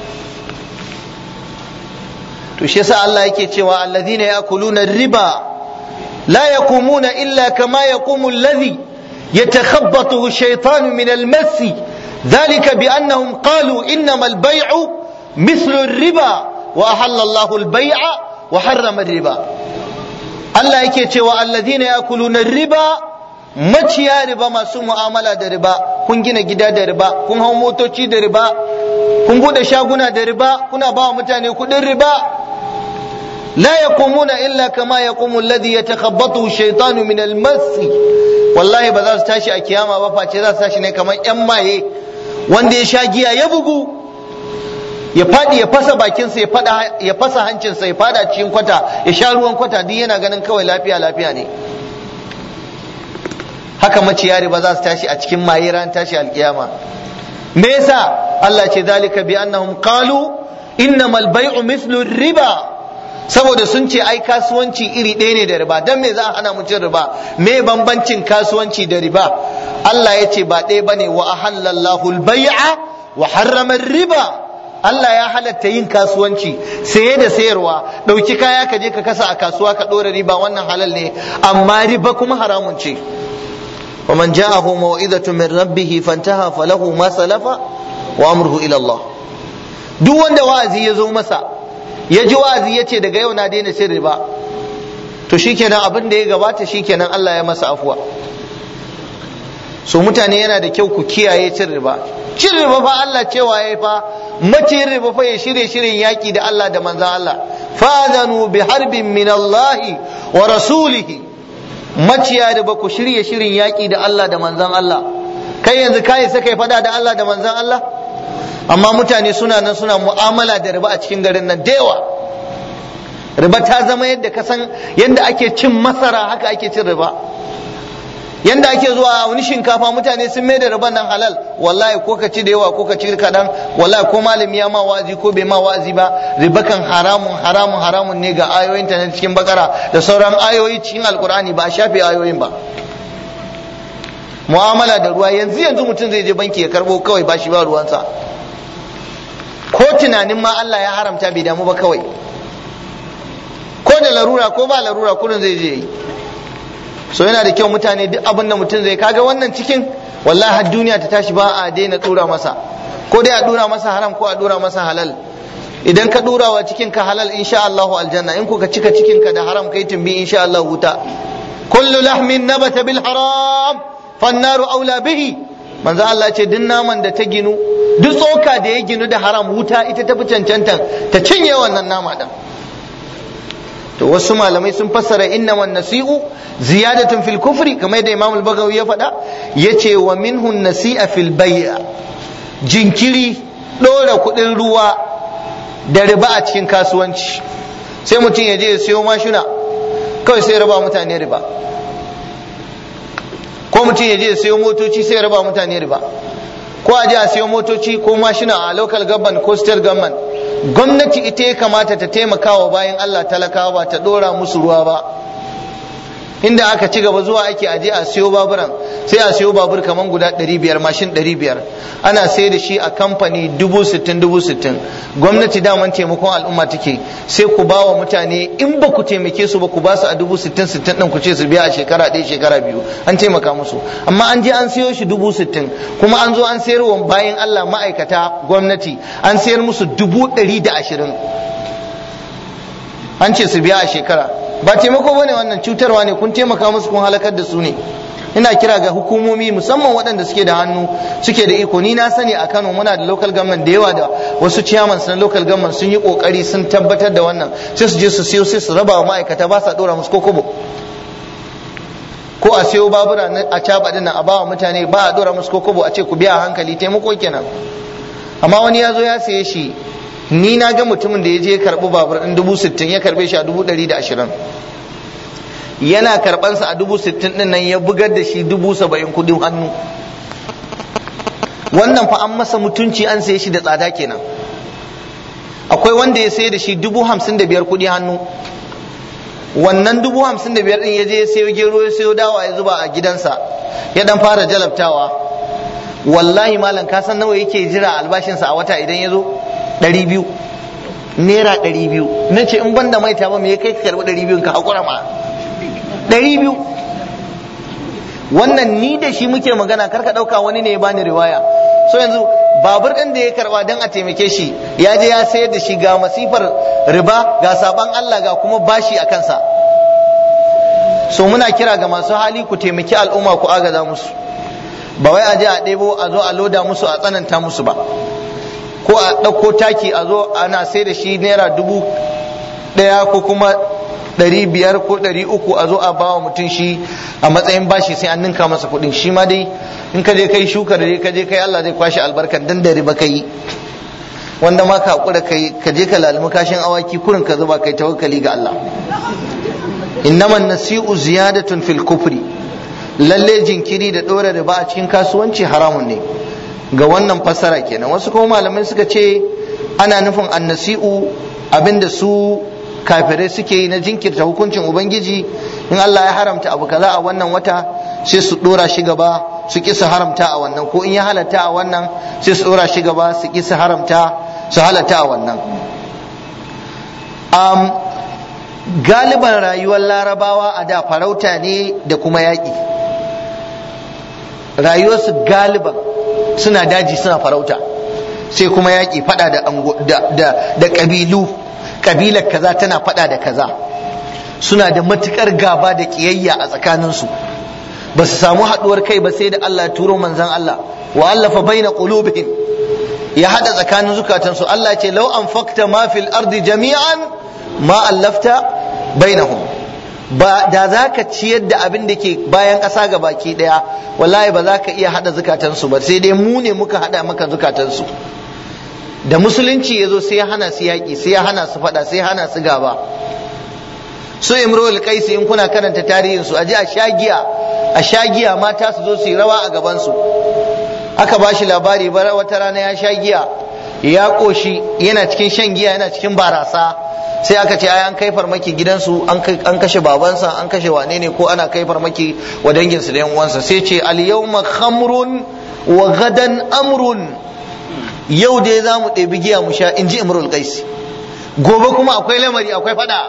to shi yasa Allah yake cewa alladhina yakuluna riba la yaqumuna illa kama yaqumu alladhi yatakhabbathu ash-shaytanu min al-mass ذلك بأنهم قالوا إنما البيع مثل الربا وأحل الله البيع wa harrama riba Allah yake cewa alladhina yakuluna riba maciya riba masu mu'amala da riba kun gina gida da riba kun hau motoci da riba kun bude shaguna da riba kuna ba wa mutane kudin riba la yaqumuna illa kama yaqumu alladhi yatakhabbathu shaytanu min al-mass wallahi ba za su tashi a kiyama ba face za su tashi ne kamar yan maye wanda ya sha giya ya bugu ya faɗi ya fasa bakinsa ya fada ya fasa hancinsa ya fada cikin kwata ya sha ruwan kwata duk yana ganin kawai lafiya lafiya ne haka maciya riba za su tashi a cikin maye ran tashi alkiyama me yasa Allah ce zalika bi annahum qalu innamal bay'u mithlu riba saboda sun ce ai kasuwanci iri ɗaya ne da riba dan me za a hana mu cin riba me bambancin kasuwanci da riba Allah ya ce ba ɗaya bane wa ahallallahu al-bai'a wa harrama riba Allah ya halatta yin kasuwanci saye da sayarwa ɗauki kaya ka je ka kasa a kasuwa ka ɗora riba wannan halal ne amma riba kuma haramun ce ومن جاءه موعظة من ربه فانتهى فله ما سلف وأمره إلى الله duk wanda wa'azi ya zo masa ya ji wa'azi ya ce daga yau na daina cin riba to shikenan abin da ya gabata shikenan Allah ya masa afuwa so mutane yana da kyau ku kiyaye cin riba cin riba fa Allah cewa yayi fa mace riba fa ya shirye shirin yaki da Allah da manzon Allah fadanu bi harbin min Allah wa rasulihi maciya riba ku shirye shirin yaki da Allah da manzon Allah kai yanzu kai sai kai fada da Allah da manzon Allah amma mutane suna nan suna mu'amala da riba a cikin garin nan da yawa riba ta zama yadda ka san yadda ake cin masara haka ake cin riba yanda ake zuwa wani shinkafa mutane sun mai da riban nan halal wallahi ko ka ci da yawa ko ka ci kaɗan wallahi ko malami ya ma wa'azi ko bai ma wa'azi ba riba kan haramun haramun haramun ne ga ayoyin ta na cikin bakara da sauran ayoyi cikin alkur'ani ba a shafe ayoyin ba mu'amala da ruwa yanzu yanzu mutum zai je banki ya karbo kawai ba shi ba ruwansa ko tunanin ma Allah ya haramta bai damu ba kawai ko da larura ko ba larura kudin zai je yi so yana da kyau mutane duk abin da mutum zai kaga wannan cikin wallahi har duniya ta tashi ba a daina dura masa ko dai a dura masa haram ko a dura masa halal idan ka dura wa cikin ka halal insha Allah aljanna in ka cika cikin ka da haram kai tumbi insha Allah wuta kullu lahmin nabata bil haram fannaru aula bihi manzo Allah ce duk naman da ta ginu duk tsoka da ya ginu da haram wuta ita ta fi cancanta ta cinye wannan nama din to wasu malamai sun fassara inna wan nasi'u ziyadatun fil kufri kamar yadda Imam al-Bagawi ya faɗa yace wa minhu nasi'a fil bay'a jinkiri ɗora kuɗin ruwa da riba a cikin kasuwanci sai mutum ya je ya siyo mashina kawai sai ya raba mutane riba ko mutum ya je ya siyo motoci sai ya raba mutane riba ko a je a siyo motoci ko mashina a local government ko state government gwamnati ita ya kamata ta taimaka wa bayan Allah talakawa ba ta dora musu ruwa ba inda aka ci gaba zuwa ake aje a siyo baburan sai a siyo babur kaman guda 500 mashin 500 ana sai da shi a kamfani 60,000 gwamnati daman taimakon al'umma take sai ku ba wa mutane in ba ku taimake su ba ku ba su a 60,000 din ku ce su biya a shekara ɗaya shekara biyu an taimaka musu amma an je an siyo shi 60,000 kuma an zo an sayar wa bayan Allah ma'aikata gwamnati an sayar musu 120 an ce su biya a shekara ba taimako bane wannan cutarwa ne kun taimaka musu kun halakar da su ne ina kira ga hukumomi musamman waɗanda suke da hannu suke da iko ni na sani a Kano muna da local government da yawa da wasu chairman na local government sun yi kokari sun tabbatar da wannan sai su je su siyo sai su raba wa ma'aikata ba sa dora musu kokobo ko a siyo babura a caba din a ba wa mutane ba a dora musu kokobo a ce ku biya hankali taimako kenan amma wani ya zo ya saye shi ni na ga mutumin da ya je karɓi babur ɗin dubu sittin ya karɓe shi a dubu ɗari da ashirin yana karɓansa a dubu sittin ɗin nan ya bugar da shi dubu saba'in kuɗin hannu wannan fa an masa mutunci an saye shi da tsada kenan akwai wanda ya saye da shi dubu hamsin da biyar kuɗi hannu wannan dubu hamsin da biyar ɗin ya je ya sayo gero ya sayo dawa ya zuba a gidansa ya dan fara jalabtawa wallahi malam ka san nawa yake jira albashinsa a wata idan ya zo ɗari biyu naira ɗari biyu na ce in ban da maita ba me ya kai ka karɓi ɗari biyun ka haƙura ma ɗari biyu wannan ni da shi muke magana kar ka ɗauka wani ne ya bani riwaya so yanzu babur ɗin da ya karɓa don a taimake shi ya je ya sayar da shi ga masifar riba ga saban Allah ga kuma bashi a kansa so muna kira ga masu hali ku taimaki al'umma ku agaza musu ba wai a je a ɗebo a zo a loda musu a tsananta musu ba ko a ɗauko taki a zo ana sai da shi naira dubu ɗaya ko kuma ɗari biyar ko ɗari uku a zo a bawa mutum shi a matsayin bashi sai an ninka masa kuɗin shi ma dai in ka je kai shukar dai ka je kai Allah zai kwashe albarkan dan da riba kai wanda ma ka hakura kai ka je ka lalimi kashin awaki kurin ka zuba kai tawakkali ga Allah innaman nasi'u ziyadatun fil kufri lalle jinkiri da ɗora riba a cikin kasuwanci haramun ne ga wannan fassara kenan wasu kuma malamai suka ce ana nufin annasi'u abinda su kafirai suke yi na jinkirta hukuncin ubangiji in Allah ya haramta abu kaza a wannan wata sai su dora shi gaba su ki su haramta a wannan ko in ya halatta a wannan sai su dora shi gaba su ki su haramta su halatta a wannan um, galiban rayuwar larabawa a da farauta ne da kuma yaƙi rayuwarsu galiban suna daji suna farauta sai kuma yaƙi fada da, da, da ƙabilu ƙabilar kaza tana fada da kaza suna da matukar gaba da ƙiyayya a tsakaninsu ba su samu haɗuwar kai ba sai da Allah turo manzan Allah wa allafa baina qulubihim ya hada tsakanin zukatansu Allah ce lau an fakta ma fil ardi jami'an ma allafta bainahum ba da za ka ciyar da abin da ke bayan ƙasa ga baki ɗaya wallahi ba za ka iya hada zukatansu ba sai dai mu ne muka hada maka zukatansu da musulunci ya zo sai ya hana su yaƙi sai ya hana su faɗa sai ya hana su gaba su imrul qaisi in kuna karanta tarihin su aje a shagiya a shagiya mata su zo su yi rawa a gaban su aka ba shi labari bara wata rana ya sha giya ya koshi yana cikin shan giya yana cikin barasa sai aka ce ai an kai farmaki gidansu an kashe babansa an kashe wane ne ko ana kai farmaki wa danginsu da yan uwansa sai ce al yawma khamrun wa gadan amrun yau dai za mu ɗebi giya mu sha in ji imrul qaisi gobe kuma akwai lamari akwai fada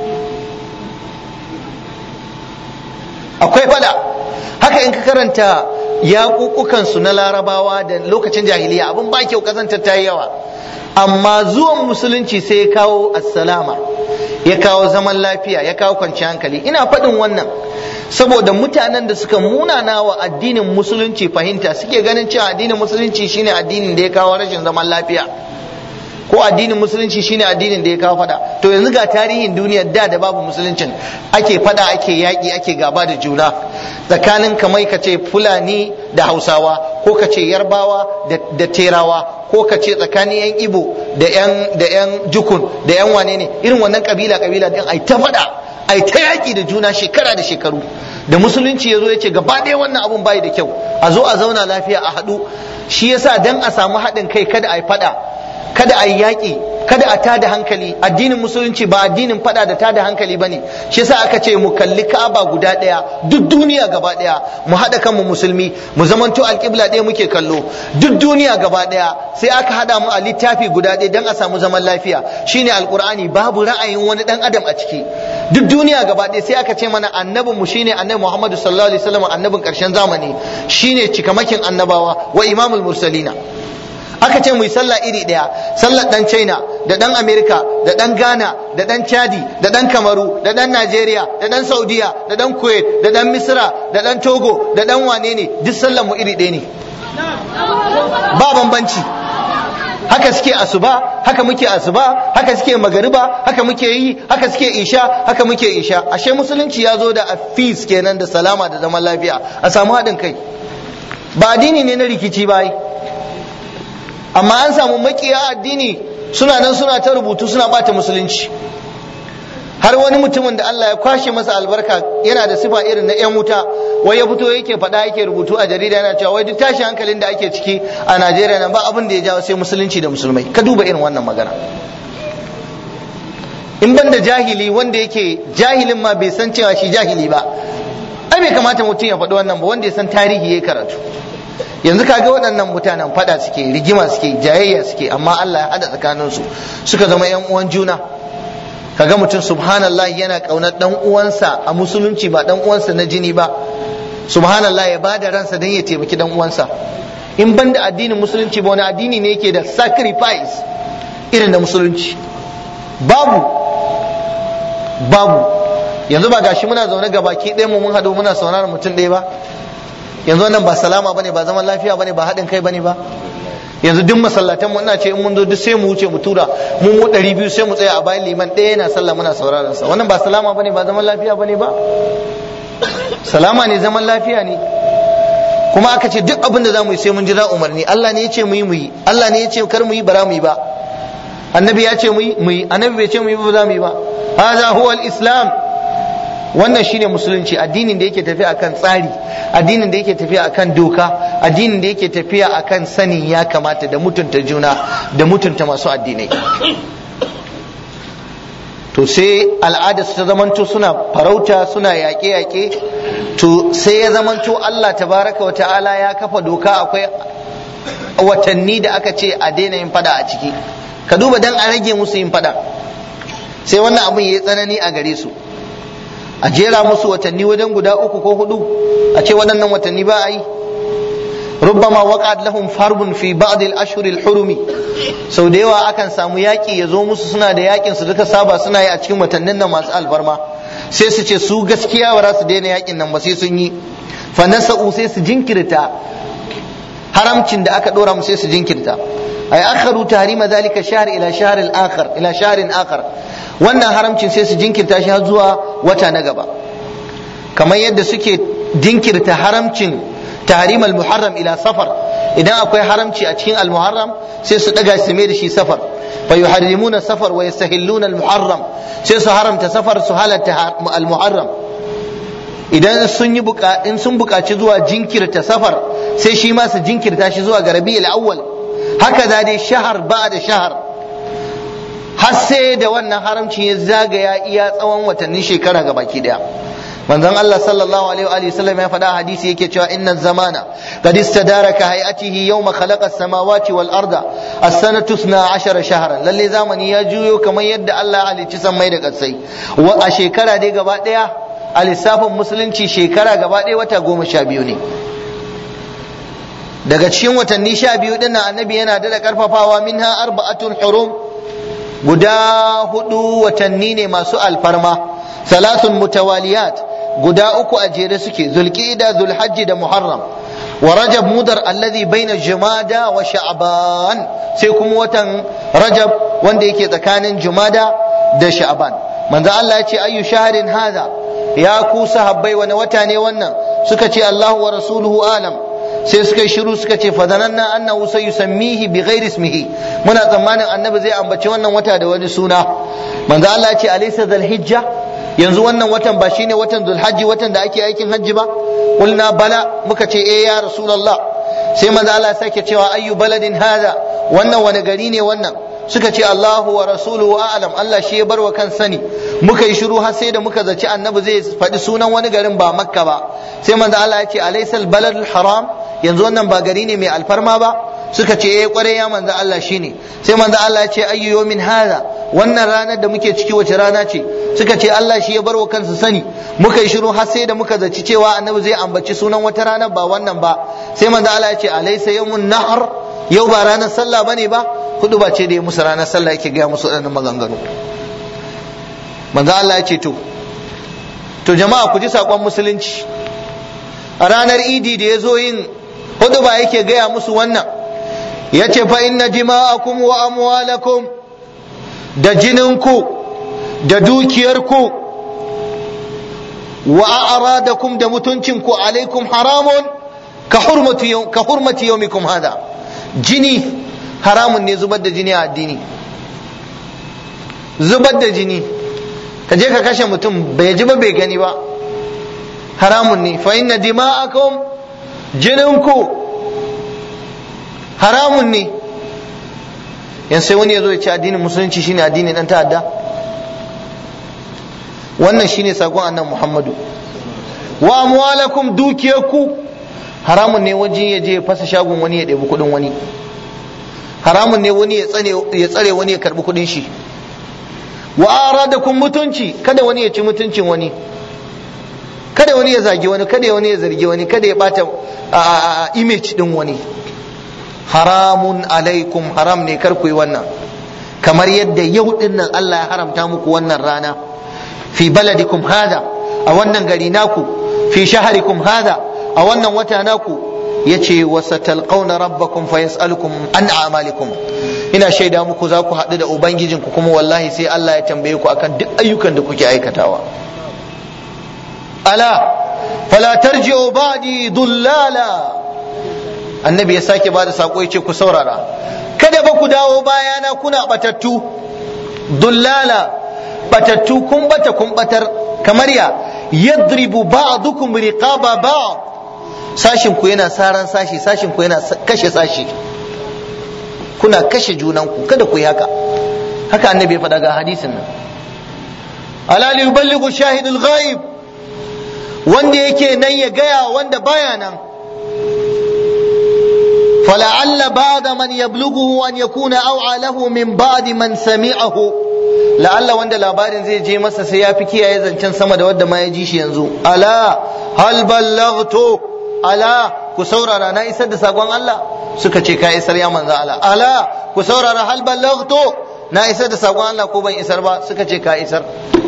akwai fada haka in ka karanta yaƙuƙukan su na larabawa da lokacin jahiliya abin ba kyau kazantar ta yi yawa amma zuwan musulunci sai ya kawo assalama ya kawo zaman lafiya ya kawo kwanciyar hankali ina faɗin wannan saboda mutanen da suka munana wa addinin musulunci fahimta suke ganin cewa addinin musulunci shine addinin da ya kawo rashin zaman lafiya ko addinin musulunci shine addinin da ya kawo fada to yanzu ga tarihin duniya da da babu musuluncin ake fada ake yaƙi ake gaba da juna tsakanin kamai ka ce fulani da hausawa ko ka ce yarbawa da terawa ko ka ce tsakanin yan ibo da yan da yan jukun da yan wane ne irin wannan kabila kabila din ai ta fada ai ta yaƙi da juna shekara da shekaru da musulunci ya zo ya ce gaba ɗaya wannan abun bai da kyau a zo a zauna lafiya a haɗu shi yasa dan a samu haɗin kai kada a yi fada kada a yi yaƙi kada a tada hankali addinin musulunci ba addinin fada da tada hankali ba ne shi yasa aka ce mu kalli ka'aba guda ɗaya duk duniya gaba ɗaya mu haɗa kanmu musulmi mu zamanto alƙibla ɗaya muke kallo duk duniya gaba ɗaya sai aka haɗa mu a littafi guda ɗaya don a samu zaman lafiya shine alƙur'ani babu ra'ayin wani ɗan adam a ciki duk duniya gaba ɗaya sai aka ce mana annabin mu shine annabi Muhammadu sallallahu alaihi wasallam annabin ƙarshen zamani shine cikamakin annabawa wa imamul mursalina aka ce mu yi sallah iri ɗaya sallar ɗan china da ɗan amerika da ɗan ghana da ɗan chadi da ɗan kamaru da ɗan najeriya da ɗan saudiya da ɗan kuwait da ɗan misra da ɗan togo da ɗan wane ne duk sallar mu iri ɗaya ne ba bambanci haka suke asuba haka muke asuba haka suke magariba haka muke yi haka suke isha haka muke isha ashe musulunci ya zo da afis kenan da salama da zaman lafiya a samu haɗin kai ba addini ne na rikici ba amma an samu makiya addini suna nan suna ta rubutu suna bata musulunci har wani mutumin da Allah ya kwashe masa albarka yana da sifa irin na yan wuta wai ya fito yake faɗa yake rubutu a jarida yana cewa wai duk tashi hankalin da ake ciki a Najeriya nan ba abin da ya jawo sai musulunci da musulmai ka duba irin wannan magana in ban da jahili wanda yake jahilin ma bai san cewa shi jahili ba ai bai kamata mutum ya faɗi wannan ba wanda ya san tarihi ya karatu yanzu kaga waɗannan mutanen fada suke rigima suke jayayya suke amma Allah ya hada tsakaninsu suka zama yan uwan juna kaga mutum subhanallah yana kaunar dan uwansa a musulunci ba dan uwansa na jini ba subhanallah ya bada ransa dan ya taimaki dan uwansa in ban da addinin musulunci ba wani addini ne yake da sacrifice irin da musulunci babu babu yanzu ba gashi muna zaune ga baki ɗaya mu mun haɗu muna sauraron mutum ɗaya ba yanzu wannan ba salama bane ba zaman lafiya bane ba haɗin kai bane ba yanzu duk masallatan mu ina ce in mun zo duk sai mu wuce mu tura mu mu ɗari biyu sai mu tsaya a bayan liman ɗaya yana sallah muna sauraron sa wannan ba salama bane ba zaman lafiya bane ba salama ne zaman lafiya ne kuma aka ce duk abin da za mu yi sai mun jira umarni Allah ne ya ce mu yi mu yi Allah ne ya ce kar mu yi bara mu yi ba annabi ya ce mu yi mu yi annabi bai ce mu yi ba za mu yi ba hadha huwa al-islam wannan shine musulunci addinin da yake tafiya akan tsari addinin da yake tafiya akan doka addinin da yake tafiya akan sanin ya kamata da mutunta juna da mutunta masu addinai to sai al'ada su ta zamanto suna farauta suna yaƙe-yaƙe to sai ya zamanto Allah tabaraka wa ta'ala ya kafa doka akwai watanni da aka ce a daina yin fada a ciki ka duba dan a rage musu yin fada sai wannan abin ya yi tsanani a gare su a jera musu watanni wajen guda uku ko hudu a ce waɗannan watanni ba a yi ربما وقعت لهم حرب في بعض الاشهر الحرم sau da yawa akan samu yaƙi ya zo musu suna da yaƙin su duka saba suna yi a cikin watannin nan masu alfarma sai su ce su gaskiya ba za su daina yaƙin nan ba sai sun yi fa nasa'u sai su jinkirta haramcin da aka dora mu sai su jinkirta ay akharu tahrima zalika shahr ila shahr al-akhar ila shahrin akhar wannan haramcin sai su jinkirta shi har zuwa wata na gaba kamar yadda suke jinkirta haramcin tahrim al-muharram ila safar idan akwai haramci a cikin al-muharram sai su daga su mai da shi safar fa yuharrimuna safar wa yastahilluna al-muharram sai su haramta safar su halatta al-muharram idan sun yi in sun buƙaci zuwa jinkirta safar sai shi ma su jinkirta shi zuwa ga rabi'ul awwal haka za dai shahar ba da shahar har sai da wannan haramcin ya zagaya iya tsawon watannin shekara ga baki daya manzon Allah sallallahu alaihi wa sallam ya faɗa hadisi yake cewa inna zamana qad istadara ka hay'atihi yawma khalaqa as-samawati wal arda as-sanatu 12 shahran lalle zamani ya juyo kamar yadda Allah ya halicci sammai da ƙasai wa a shekara dai gaba daya a lissafin musulunci shekara gaba ɗaya wata goma sha biyu ne daga cikin watanni sha biyu din nan annabi yana da karfafawa minha arba'atun hurum guda hudu watanni ne masu alfarma salasun mutawaliyat guda uku a jere suke zulqa'da zulhajji da muharram wa rajab mudar alladhi baina jumada wa sha'ban sai kuma watan rajab wanda yake tsakanin jumada da sha'ban manzo Allah ya ce ayyu shahrin hadha ya ku sahabbai wani wata ne wannan suka ce Allahu wa rasuluhu alam sai suka yi shiru suka ce fadananna annahu sayusammihi bi ghairi ismihi muna tsammanin annabi zai ambaci wannan wata da wani suna manzo Allah ya ce alaysa dhul hijja yanzu wannan watan ba shine watan dhul hajji watan da ake aikin hajji ba qulna bala muka ce eh ya rasulullah sai manzo Allah ya sake cewa ayyu baladin hada wannan wani gari ne wannan suka ce Allahu wa rasuluhu a'lam Allah shi ya bar wa kan sani muka yi shiru har sai da muka zaci annabi zai faɗi sunan wani garin ba makka ba sai manzo Allah ya ce alaysal baladul haram yanzu wannan ba gari ne mai alfarma ba suka ce eh kware ya manzo Allah shine sai manzo Allah ya ce ayyu yawmin hadha wannan ranar da muke ciki wace rana ce suka ce Allah shi ya bar wa kansa sani muka yi shiru har sai da muka zaci cewa annabi zai ambaci sunan wata ranar ba wannan ba sai manzo Allah ya ce alaysa yawmun nahar yau ba ranar sallah bane ba hudu ba ce da ya musu ranar sallah yake gaya musu waɗannan maganganu manzo Allah ya ce to to jama'a ku ji saƙon musulunci a ranar idi da ya zo yin hudu ba yake gaya musu wannan ya ce fa inna jima'akum wa amwalakum da jininku da dukiyarku wa a'radakum da mutuncinku alaikum haramun ka hurmati ka hurmati yawmikum hada jini haramun ne zubar da jini a addini zubar da jini ka je ka kashe mutum bai ji ba bai gani ba haramun ne fa inna dima'akum jininku haramun ne yan sai wani ya zo ya ce addinin musulunci shine addinin dan ta'adda wannan shine sakon annan muhammadu wa amwalakum dukiyarku haramun ne waje ya je ya fasa shagon wani ya ɗebi kuɗin wani haramun ne wani ya tsare wani ya karbi kudin shi wa aradakum mutunci kada wani ya ci mutuncin wani kada wani ya zagi wani kada wani ya zargi wani kada ya bata image din wani haramun alaikum haram ne kar ku yi wannan kamar yadda yau din nan Allah ya haramta muku wannan rana fi baladikum hada a wannan gari naku fi shaharikum hada a wannan wata naku yace wa satalqauna rabbakum fa yas'alukum an a'malikum ina shaida muku za ku haɗu da ubangijinku kuma wallahi sai Allah ya tambaye ku akan duk ayyukan da kuke aikatawa ala fala tarji'u ba'di dullala annabi ya sake bada sako yace ku saurara kada ba ku dawo bayana kuna batattu dullala batattu kun bata kun batar kamar ya yadribu ba'dukum riqaba ba'd sashin ku yana saran sashi sashin ku yana kashe sashi kuna kashe junanku kada ku yi haka haka annabi ya faɗa ga hadisin nan ala li yuballighu shahidul ghaib wanda yake nan ya gaya wanda baya nan فلعل بعد من يبلغه أن يكون أوعى له من بعد من سمعه لعل وند labarin zai je masa sai ya fi kiyaye zancen sama da wadda ma ya ji shi yanzu ala hal ballaghtu ala ku saurara na isar da sakon Allah suka ce ka isar ya manzo Allah ala ku saurara hal ballaghtu na isar da sakon Allah ko ban isar ba suka ce ka isar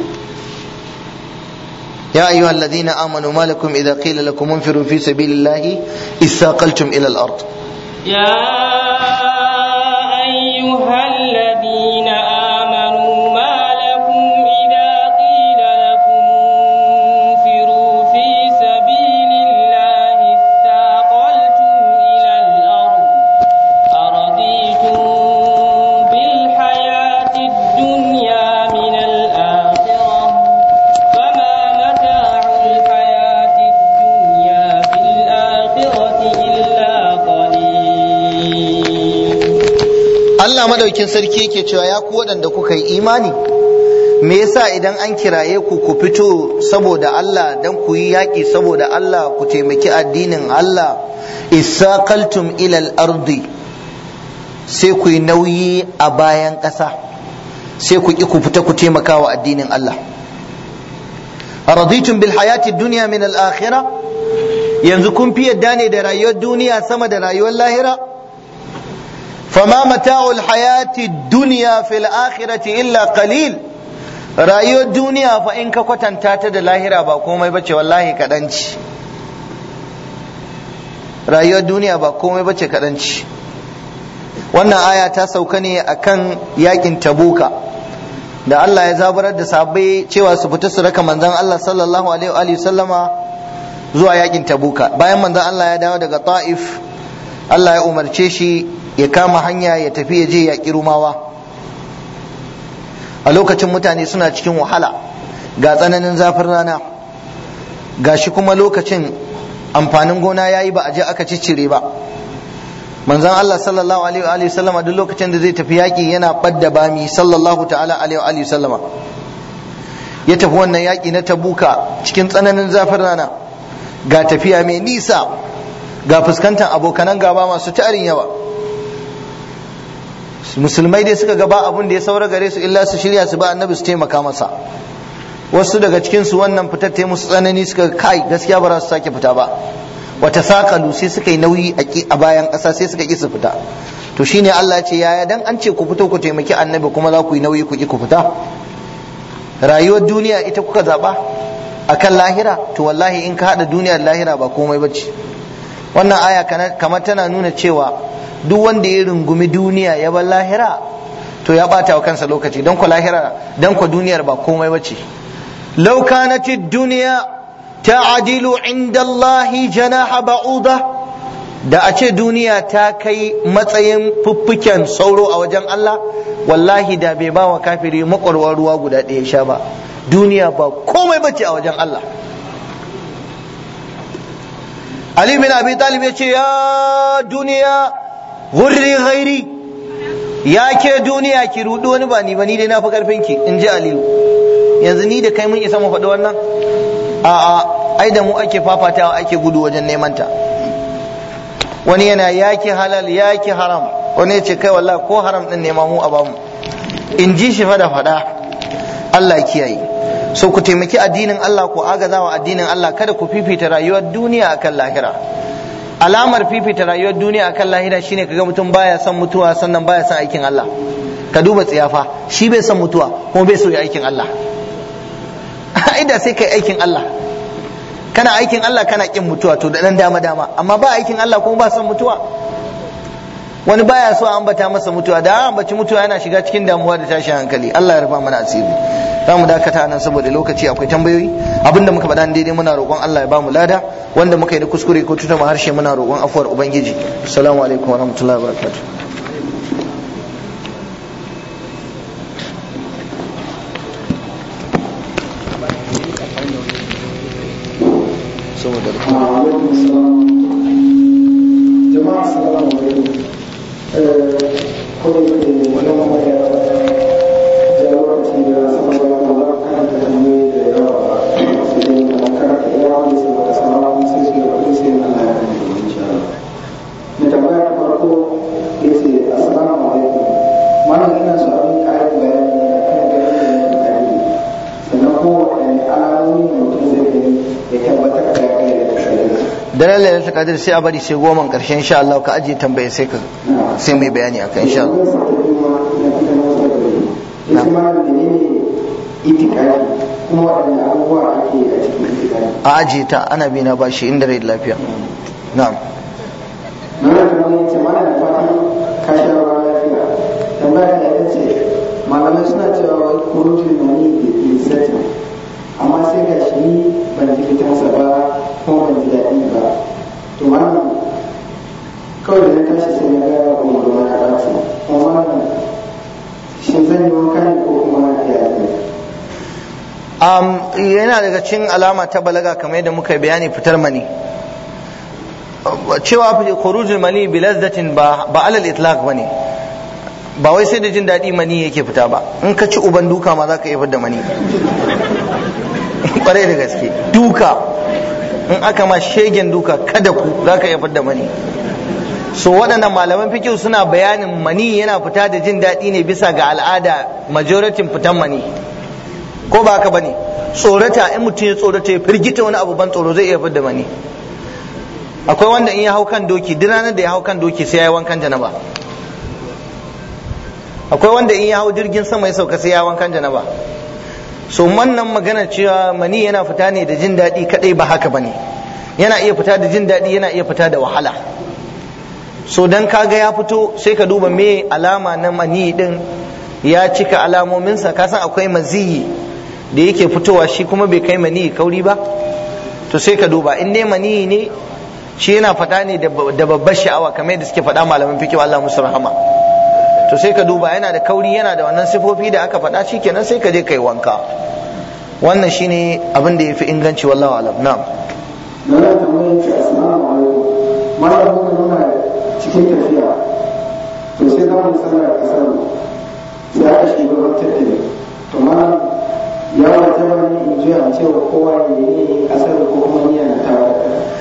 يا أيها الذين آمنوا ما لكم إذا قيل لكم انفروا في سبيل الله إثاقلتم إلى الأرض يا أيها الذين آمنوا ما لكم إذا قيل لكم انفروا في سبيل الله اثاقلتم إلى الأرض أرضيتم بالحياة الدنيا من الآخرة فما متاع الحياة الدنيا في الآخرة إلا قليل Allah madaukin sarki yake cewa ya ku waɗanda kuka yi imani me yasa idan an kiraye ku ku fito saboda Allah dan ku yi yaƙi saboda Allah ku taimaki addinin Allah isaqaltum ilal ardi sai ku yi nauyi a bayan ƙasa sai ku ki ku fita ku taimaka wa addinin Allah raditum bil hayati dunya min al akhirah yanzu kun fi yadda ne da rayuwar duniya sama da rayuwar lahira فما متاع الحياة الدنيا في الآخرة إلا قليل rayuwar duniya fa in ka kwatanta ta da lahira ba komai bace wallahi kaɗanci rayuwar duniya ba komai bace kaɗanci wannan aya ta sauka ne akan yakin tabuka da Allah ya zaburar da sahabbai cewa su fita su raka manzon Allah sallallahu alaihi wa sallama zuwa yakin tabuka bayan manzon Allah ya dawo daga ta'if Allah ya umarce shi ya kama hanya ya tafi ya je ya rumawa a lokacin mutane suna cikin wahala ga tsananin zafin rana ga shi kuma lokacin amfanin gona ya yi ba a je aka ciccire ba manzon Allah sallallahu alaihi wa sallama duk lokacin da zai tafi yaƙi yana ɓadda bami sallallahu ta'ala alaihi wa sallama ya tafi wannan yaƙi na tabuka cikin tsananin zafin rana ga tafiya mai nisa ga fuskantar abokanan gaba masu tarin yawa musulmai dai suka gaba abun da ya saura gare su illa su shirya su ba annabi su taimaka masa wasu daga cikin su wannan fitar ta musu tsanani suka kai gaskiya ba za su sake fita ba wata sakalu sai suka yi nauyi a bayan ƙasa sai suka ƙi su fita to shine Allah ya ce yaya dan an ce ku fito ku taimaki annabi kuma za ku yi nauyi ku ƙi ku fita rayuwar duniya ita kuka zaba akan lahira to wallahi in ka hada duniya da lahira ba komai bace wannan aya kamar tana nuna cewa duk wanda ya rungumi duniya ya bar lahira to ya bata wa kansa lokaci don ku lahira don ku duniyar ba komai bace law kanat ad-dunya ta'dilu 'inda Allah janaha ba'uda da a ce duniya ta kai matsayin fuffuken sauro a wajen Allah wallahi da bai ba wa kafiri makwarwar ruwa guda ɗaya sha ba duniya ba komai bace a wajen Allah Ali bin Abi Talib ya ce ya duniya gurri ghairi ya ke duniya ki rudu wani ba ni ba ni dai na fi karfin ki in ji Aliyu yanzu ni da kai mun isa mu faɗi wannan a a ai da mu ake fafatawa ake gudu wajen neman ta wani yana yaki halal yaki haram wani ya ce kai wallahi ko haram din nema mu a bamu in ji shi fa da faɗa Allah ya kiyaye so ku taimaki addinin Allah ku agaza wa addinin Allah kada ku fifita rayuwar duniya akan lahira alamar fifita rayuwar duniya akan lahira shine kaga mutum baya son mutuwa sannan baya son aikin Allah ka duba tsiyafa shi bai son mutuwa kuma bai so ya aikin Allah da sai kai aikin Allah kana aikin Allah kana kin mutuwa to da dan dama dama amma ba aikin Allah kuma ba son mutuwa wani baya so a ambata masa mutuwa da ambaci mutuwa yana shiga cikin damuwa da tashin hankali Allah ya rufa mana asiri za mu dakata nan saboda lokaci akwai tambayoyi abinda muka faɗa daidai muna roƙon Allah ya ba mu lada wanda muka yi da kuskure ko tuta harshe muna roƙon afuwar ubangiji assalamu alaikum wa rahmatullahi wa barakatuh saboda jama'a assalamu alaikum kuma wani mamaya jagoranci da sama da wani kan da waɗanne alamomi ne mutum zai gani ya tabbatar da ya kai da kasance daren lailatul qadr sai a bari sai goma karshen insha Allah ka ajiye tambaye sai ka sai mai bayani akan insha Allah ya ce ma da ne itikadi kuma waɗanne abubuwa ake a cikin itikadi a ajiye ta ana bi na bashi inda rai da lafiya na'am mana kamar yace mana da fatan ka sha ruwa lafiya tambaya da ita ce malamai suna cewa wai kurutun na ni da lissatin amma sai ga shi ni ban ji fitansa ba kuma ban ji daɗi ba to wannan kawai da na tashi sai na ga umarwa ya ɓaci kuma wannan shin zan yi wanka ne ko kuma ya zai um, yana daga cikin alama ta balaga kamar yadda muka yi bayani fitar mani cewa khurujul mani bi lazzatin ba ba alal itlaq bane ba wai sai da jin daɗi mani yake fita ba in ka ci uban duka ma zaka iya fitar da mani kwarai da gaske duka in aka ma shegen duka kada ku zaka iya fitar da mani so waɗannan malaman fikihu suna bayanin mani yana fita da jin daɗi ne bisa ga al'ada majoratin fitan mani ko ba haka bane tsorata in mutum ya tsorata ya firgita wani abu ban tsoro zai iya fitar da mani akwai wanda in ya hau kan doki duk ranar da ya hau kan doki sai ya yi wankan janaba akwai wanda in ya hau jirgin sama ya sauka sai ya yi wankan janaba so wannan magana cewa mani yana fita ne da jin daɗi kadai ba haka bane yana iya fita da jin daɗi yana iya fita da wahala so dan kaga ya fito sai ka duba me alama na mani din ya cika alamominsa ka san akwai maziyi da yake fitowa shi kuma bai kai mani kauri ba to sai ka duba in dai mani ne shi yana faɗa ne da babbar sha'awa kamar yadda suke faɗa malaman fikihu Allah musu rahama to sai ka duba yana da kauri yana da wannan sifofi da aka faɗa shikenan sai ka je kai wanka wannan shine abin da yafi inganci wallahu alam na'am Mana tambayar ce assalamu alaikum malam muka nuna cikin tafiya to sai za mu sallar kasar sai aka shiga wata tafiya to malam ya wajaba ne in juya in cewa kowa ya yi kasar ko kuma niyya na tawar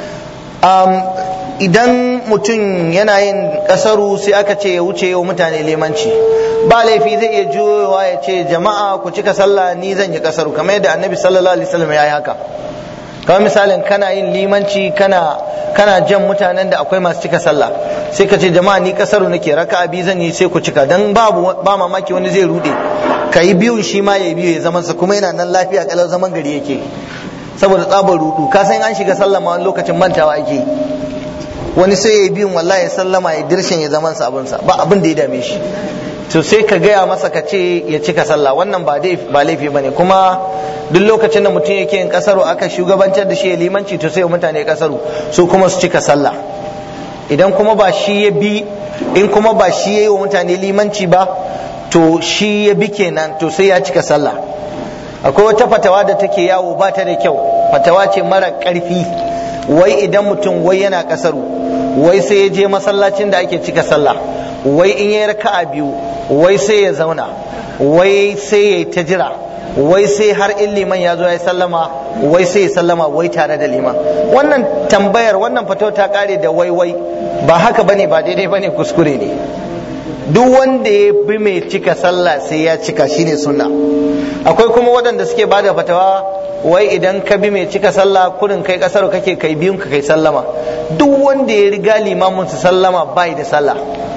um, idan mutum yana yin kasaru sai aka ce ya wuce yau mutane limanci ba laifi zai iya juyowa ya ce jama'a ku cika sallah ni zan yi kasaru kamar yadda annabi sallallahu alaihi wasallam ya yi haka kamar misalin kana yin limanci kana kana jan mutanen da akwai masu cika sallah sai ka ce jama'a ni kasaru nake raka'a biyu zan yi sai ku cika dan babu ba mamaki wani zai rude ka yi biyun shi ma ya biyu ya zaman sa kuma yana nan lafiya kalau zaman gari yake saboda tsabar rudu ka san an shiga sallama wani lokacin mantawa ake yi wani sai ya yi biyun wallahi ya sallama ya dirshin ya zaman sa abinsa ba abin da ya dame shi to sai ka gaya masa ka ce ya cika sallah wannan ba ba laifi bane kuma duk lokacin da mutum yake yin kasaro aka shugabantar da shi ya limanci to sai mutane kasaro su kuma su cika sallah idan kuma ba shi ya bi in kuma ba shi ya yi wa mutane limanci ba to shi ya bi kenan to sai ya cika sallah akwai wata fatawa da take yawo ba ta da kyau fatawa ce mara karfi wai idan mutum wai yana kasaru wai sai ya je masallacin da ake cika sallah wai in ya raka'a biyu wai sai ya zauna wai sai ya yi ta jira wai sai har in liman ya zo ya sallama wai sai ya sallama wai tare da liman wannan tambayar wannan fatawa ta kare da wai wai ba haka bane ba daidai bane kuskure ne duk wanda ya bi mai cika sallah sai ya cika shine sunna akwai kuma waɗanda suke bada fatawa wai idan ka bi mai cika sallah kurin kai kasar kake kai biyun ka kai sallama duk wanda ya riga limamin su sallama bai da sallah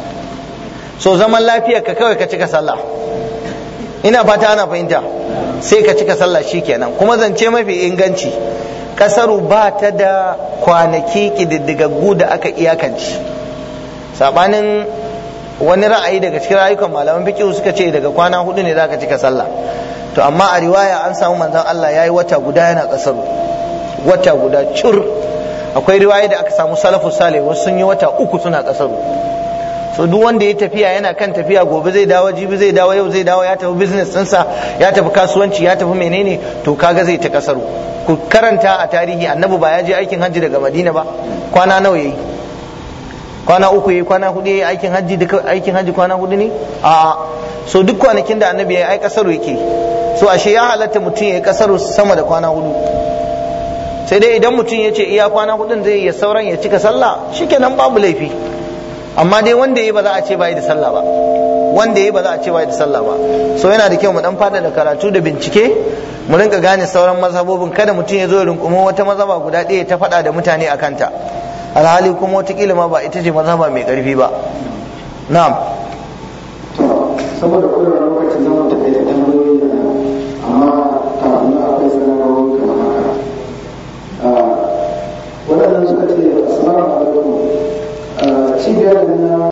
so zaman lafiya ka kawai ka cika sallah ina fata ana fahimta sai ka cika sallah shikenan kuma zance mafi inganci kasaru ba ta da kwanaki kididdigaggu da aka iyakance sabanin wani ra'ayi daga cikin rayukan malaman fiqh suka ce daga kwana hudu ne zaka cika sallah to amma a riwaya an samu manzon Allah yayi wata guda yana kasaru wata guda cur akwai riwaya da aka samu salafu salih wasu sun yi wata uku suna kasaru so duk wanda ya tafiya yana kan tafiya gobe zai dawo jibi zai dawo yau zai dawo ya tafi business ɗinsa ya tafi kasuwanci ya tafi menene to kaga zai ta kasaru ku karanta a tarihi annabi ba ya je aikin hajji daga madina ba kwana nawa yayi kwana uku yayi kwana hudu yayi aikin hajji duka aikin hajji kwana hudu ne a so duk kwanakin da annabi yayi ai kasaru yake so ashe ya halatta mutum yayi kasaru sama da kwana hudu sai dai idan mutum ya ce iya kwana hudun zai iya sauran ya cika sallah shikenan babu laifi amma dai wanda ya ba za a ce bai da sallah ba wanda ya ba za a ce bai da sallah ba so yana da kyau mu dan fada da karatu da bincike mu rinka gane sauran mazhabobin kada mutum ya zo ya rinkumo wata mazhaba guda ɗaya ta faɗa da mutane a kanta alhali kuma watakila ma ba ita ce mazhaba mai ƙarfi ba na'am to saboda kullum lokacin zama ta kai tambayoyi da amma kafin na akwai sanarwa kamar haka waɗannan suka ce assalamu alaikum cibiyar da na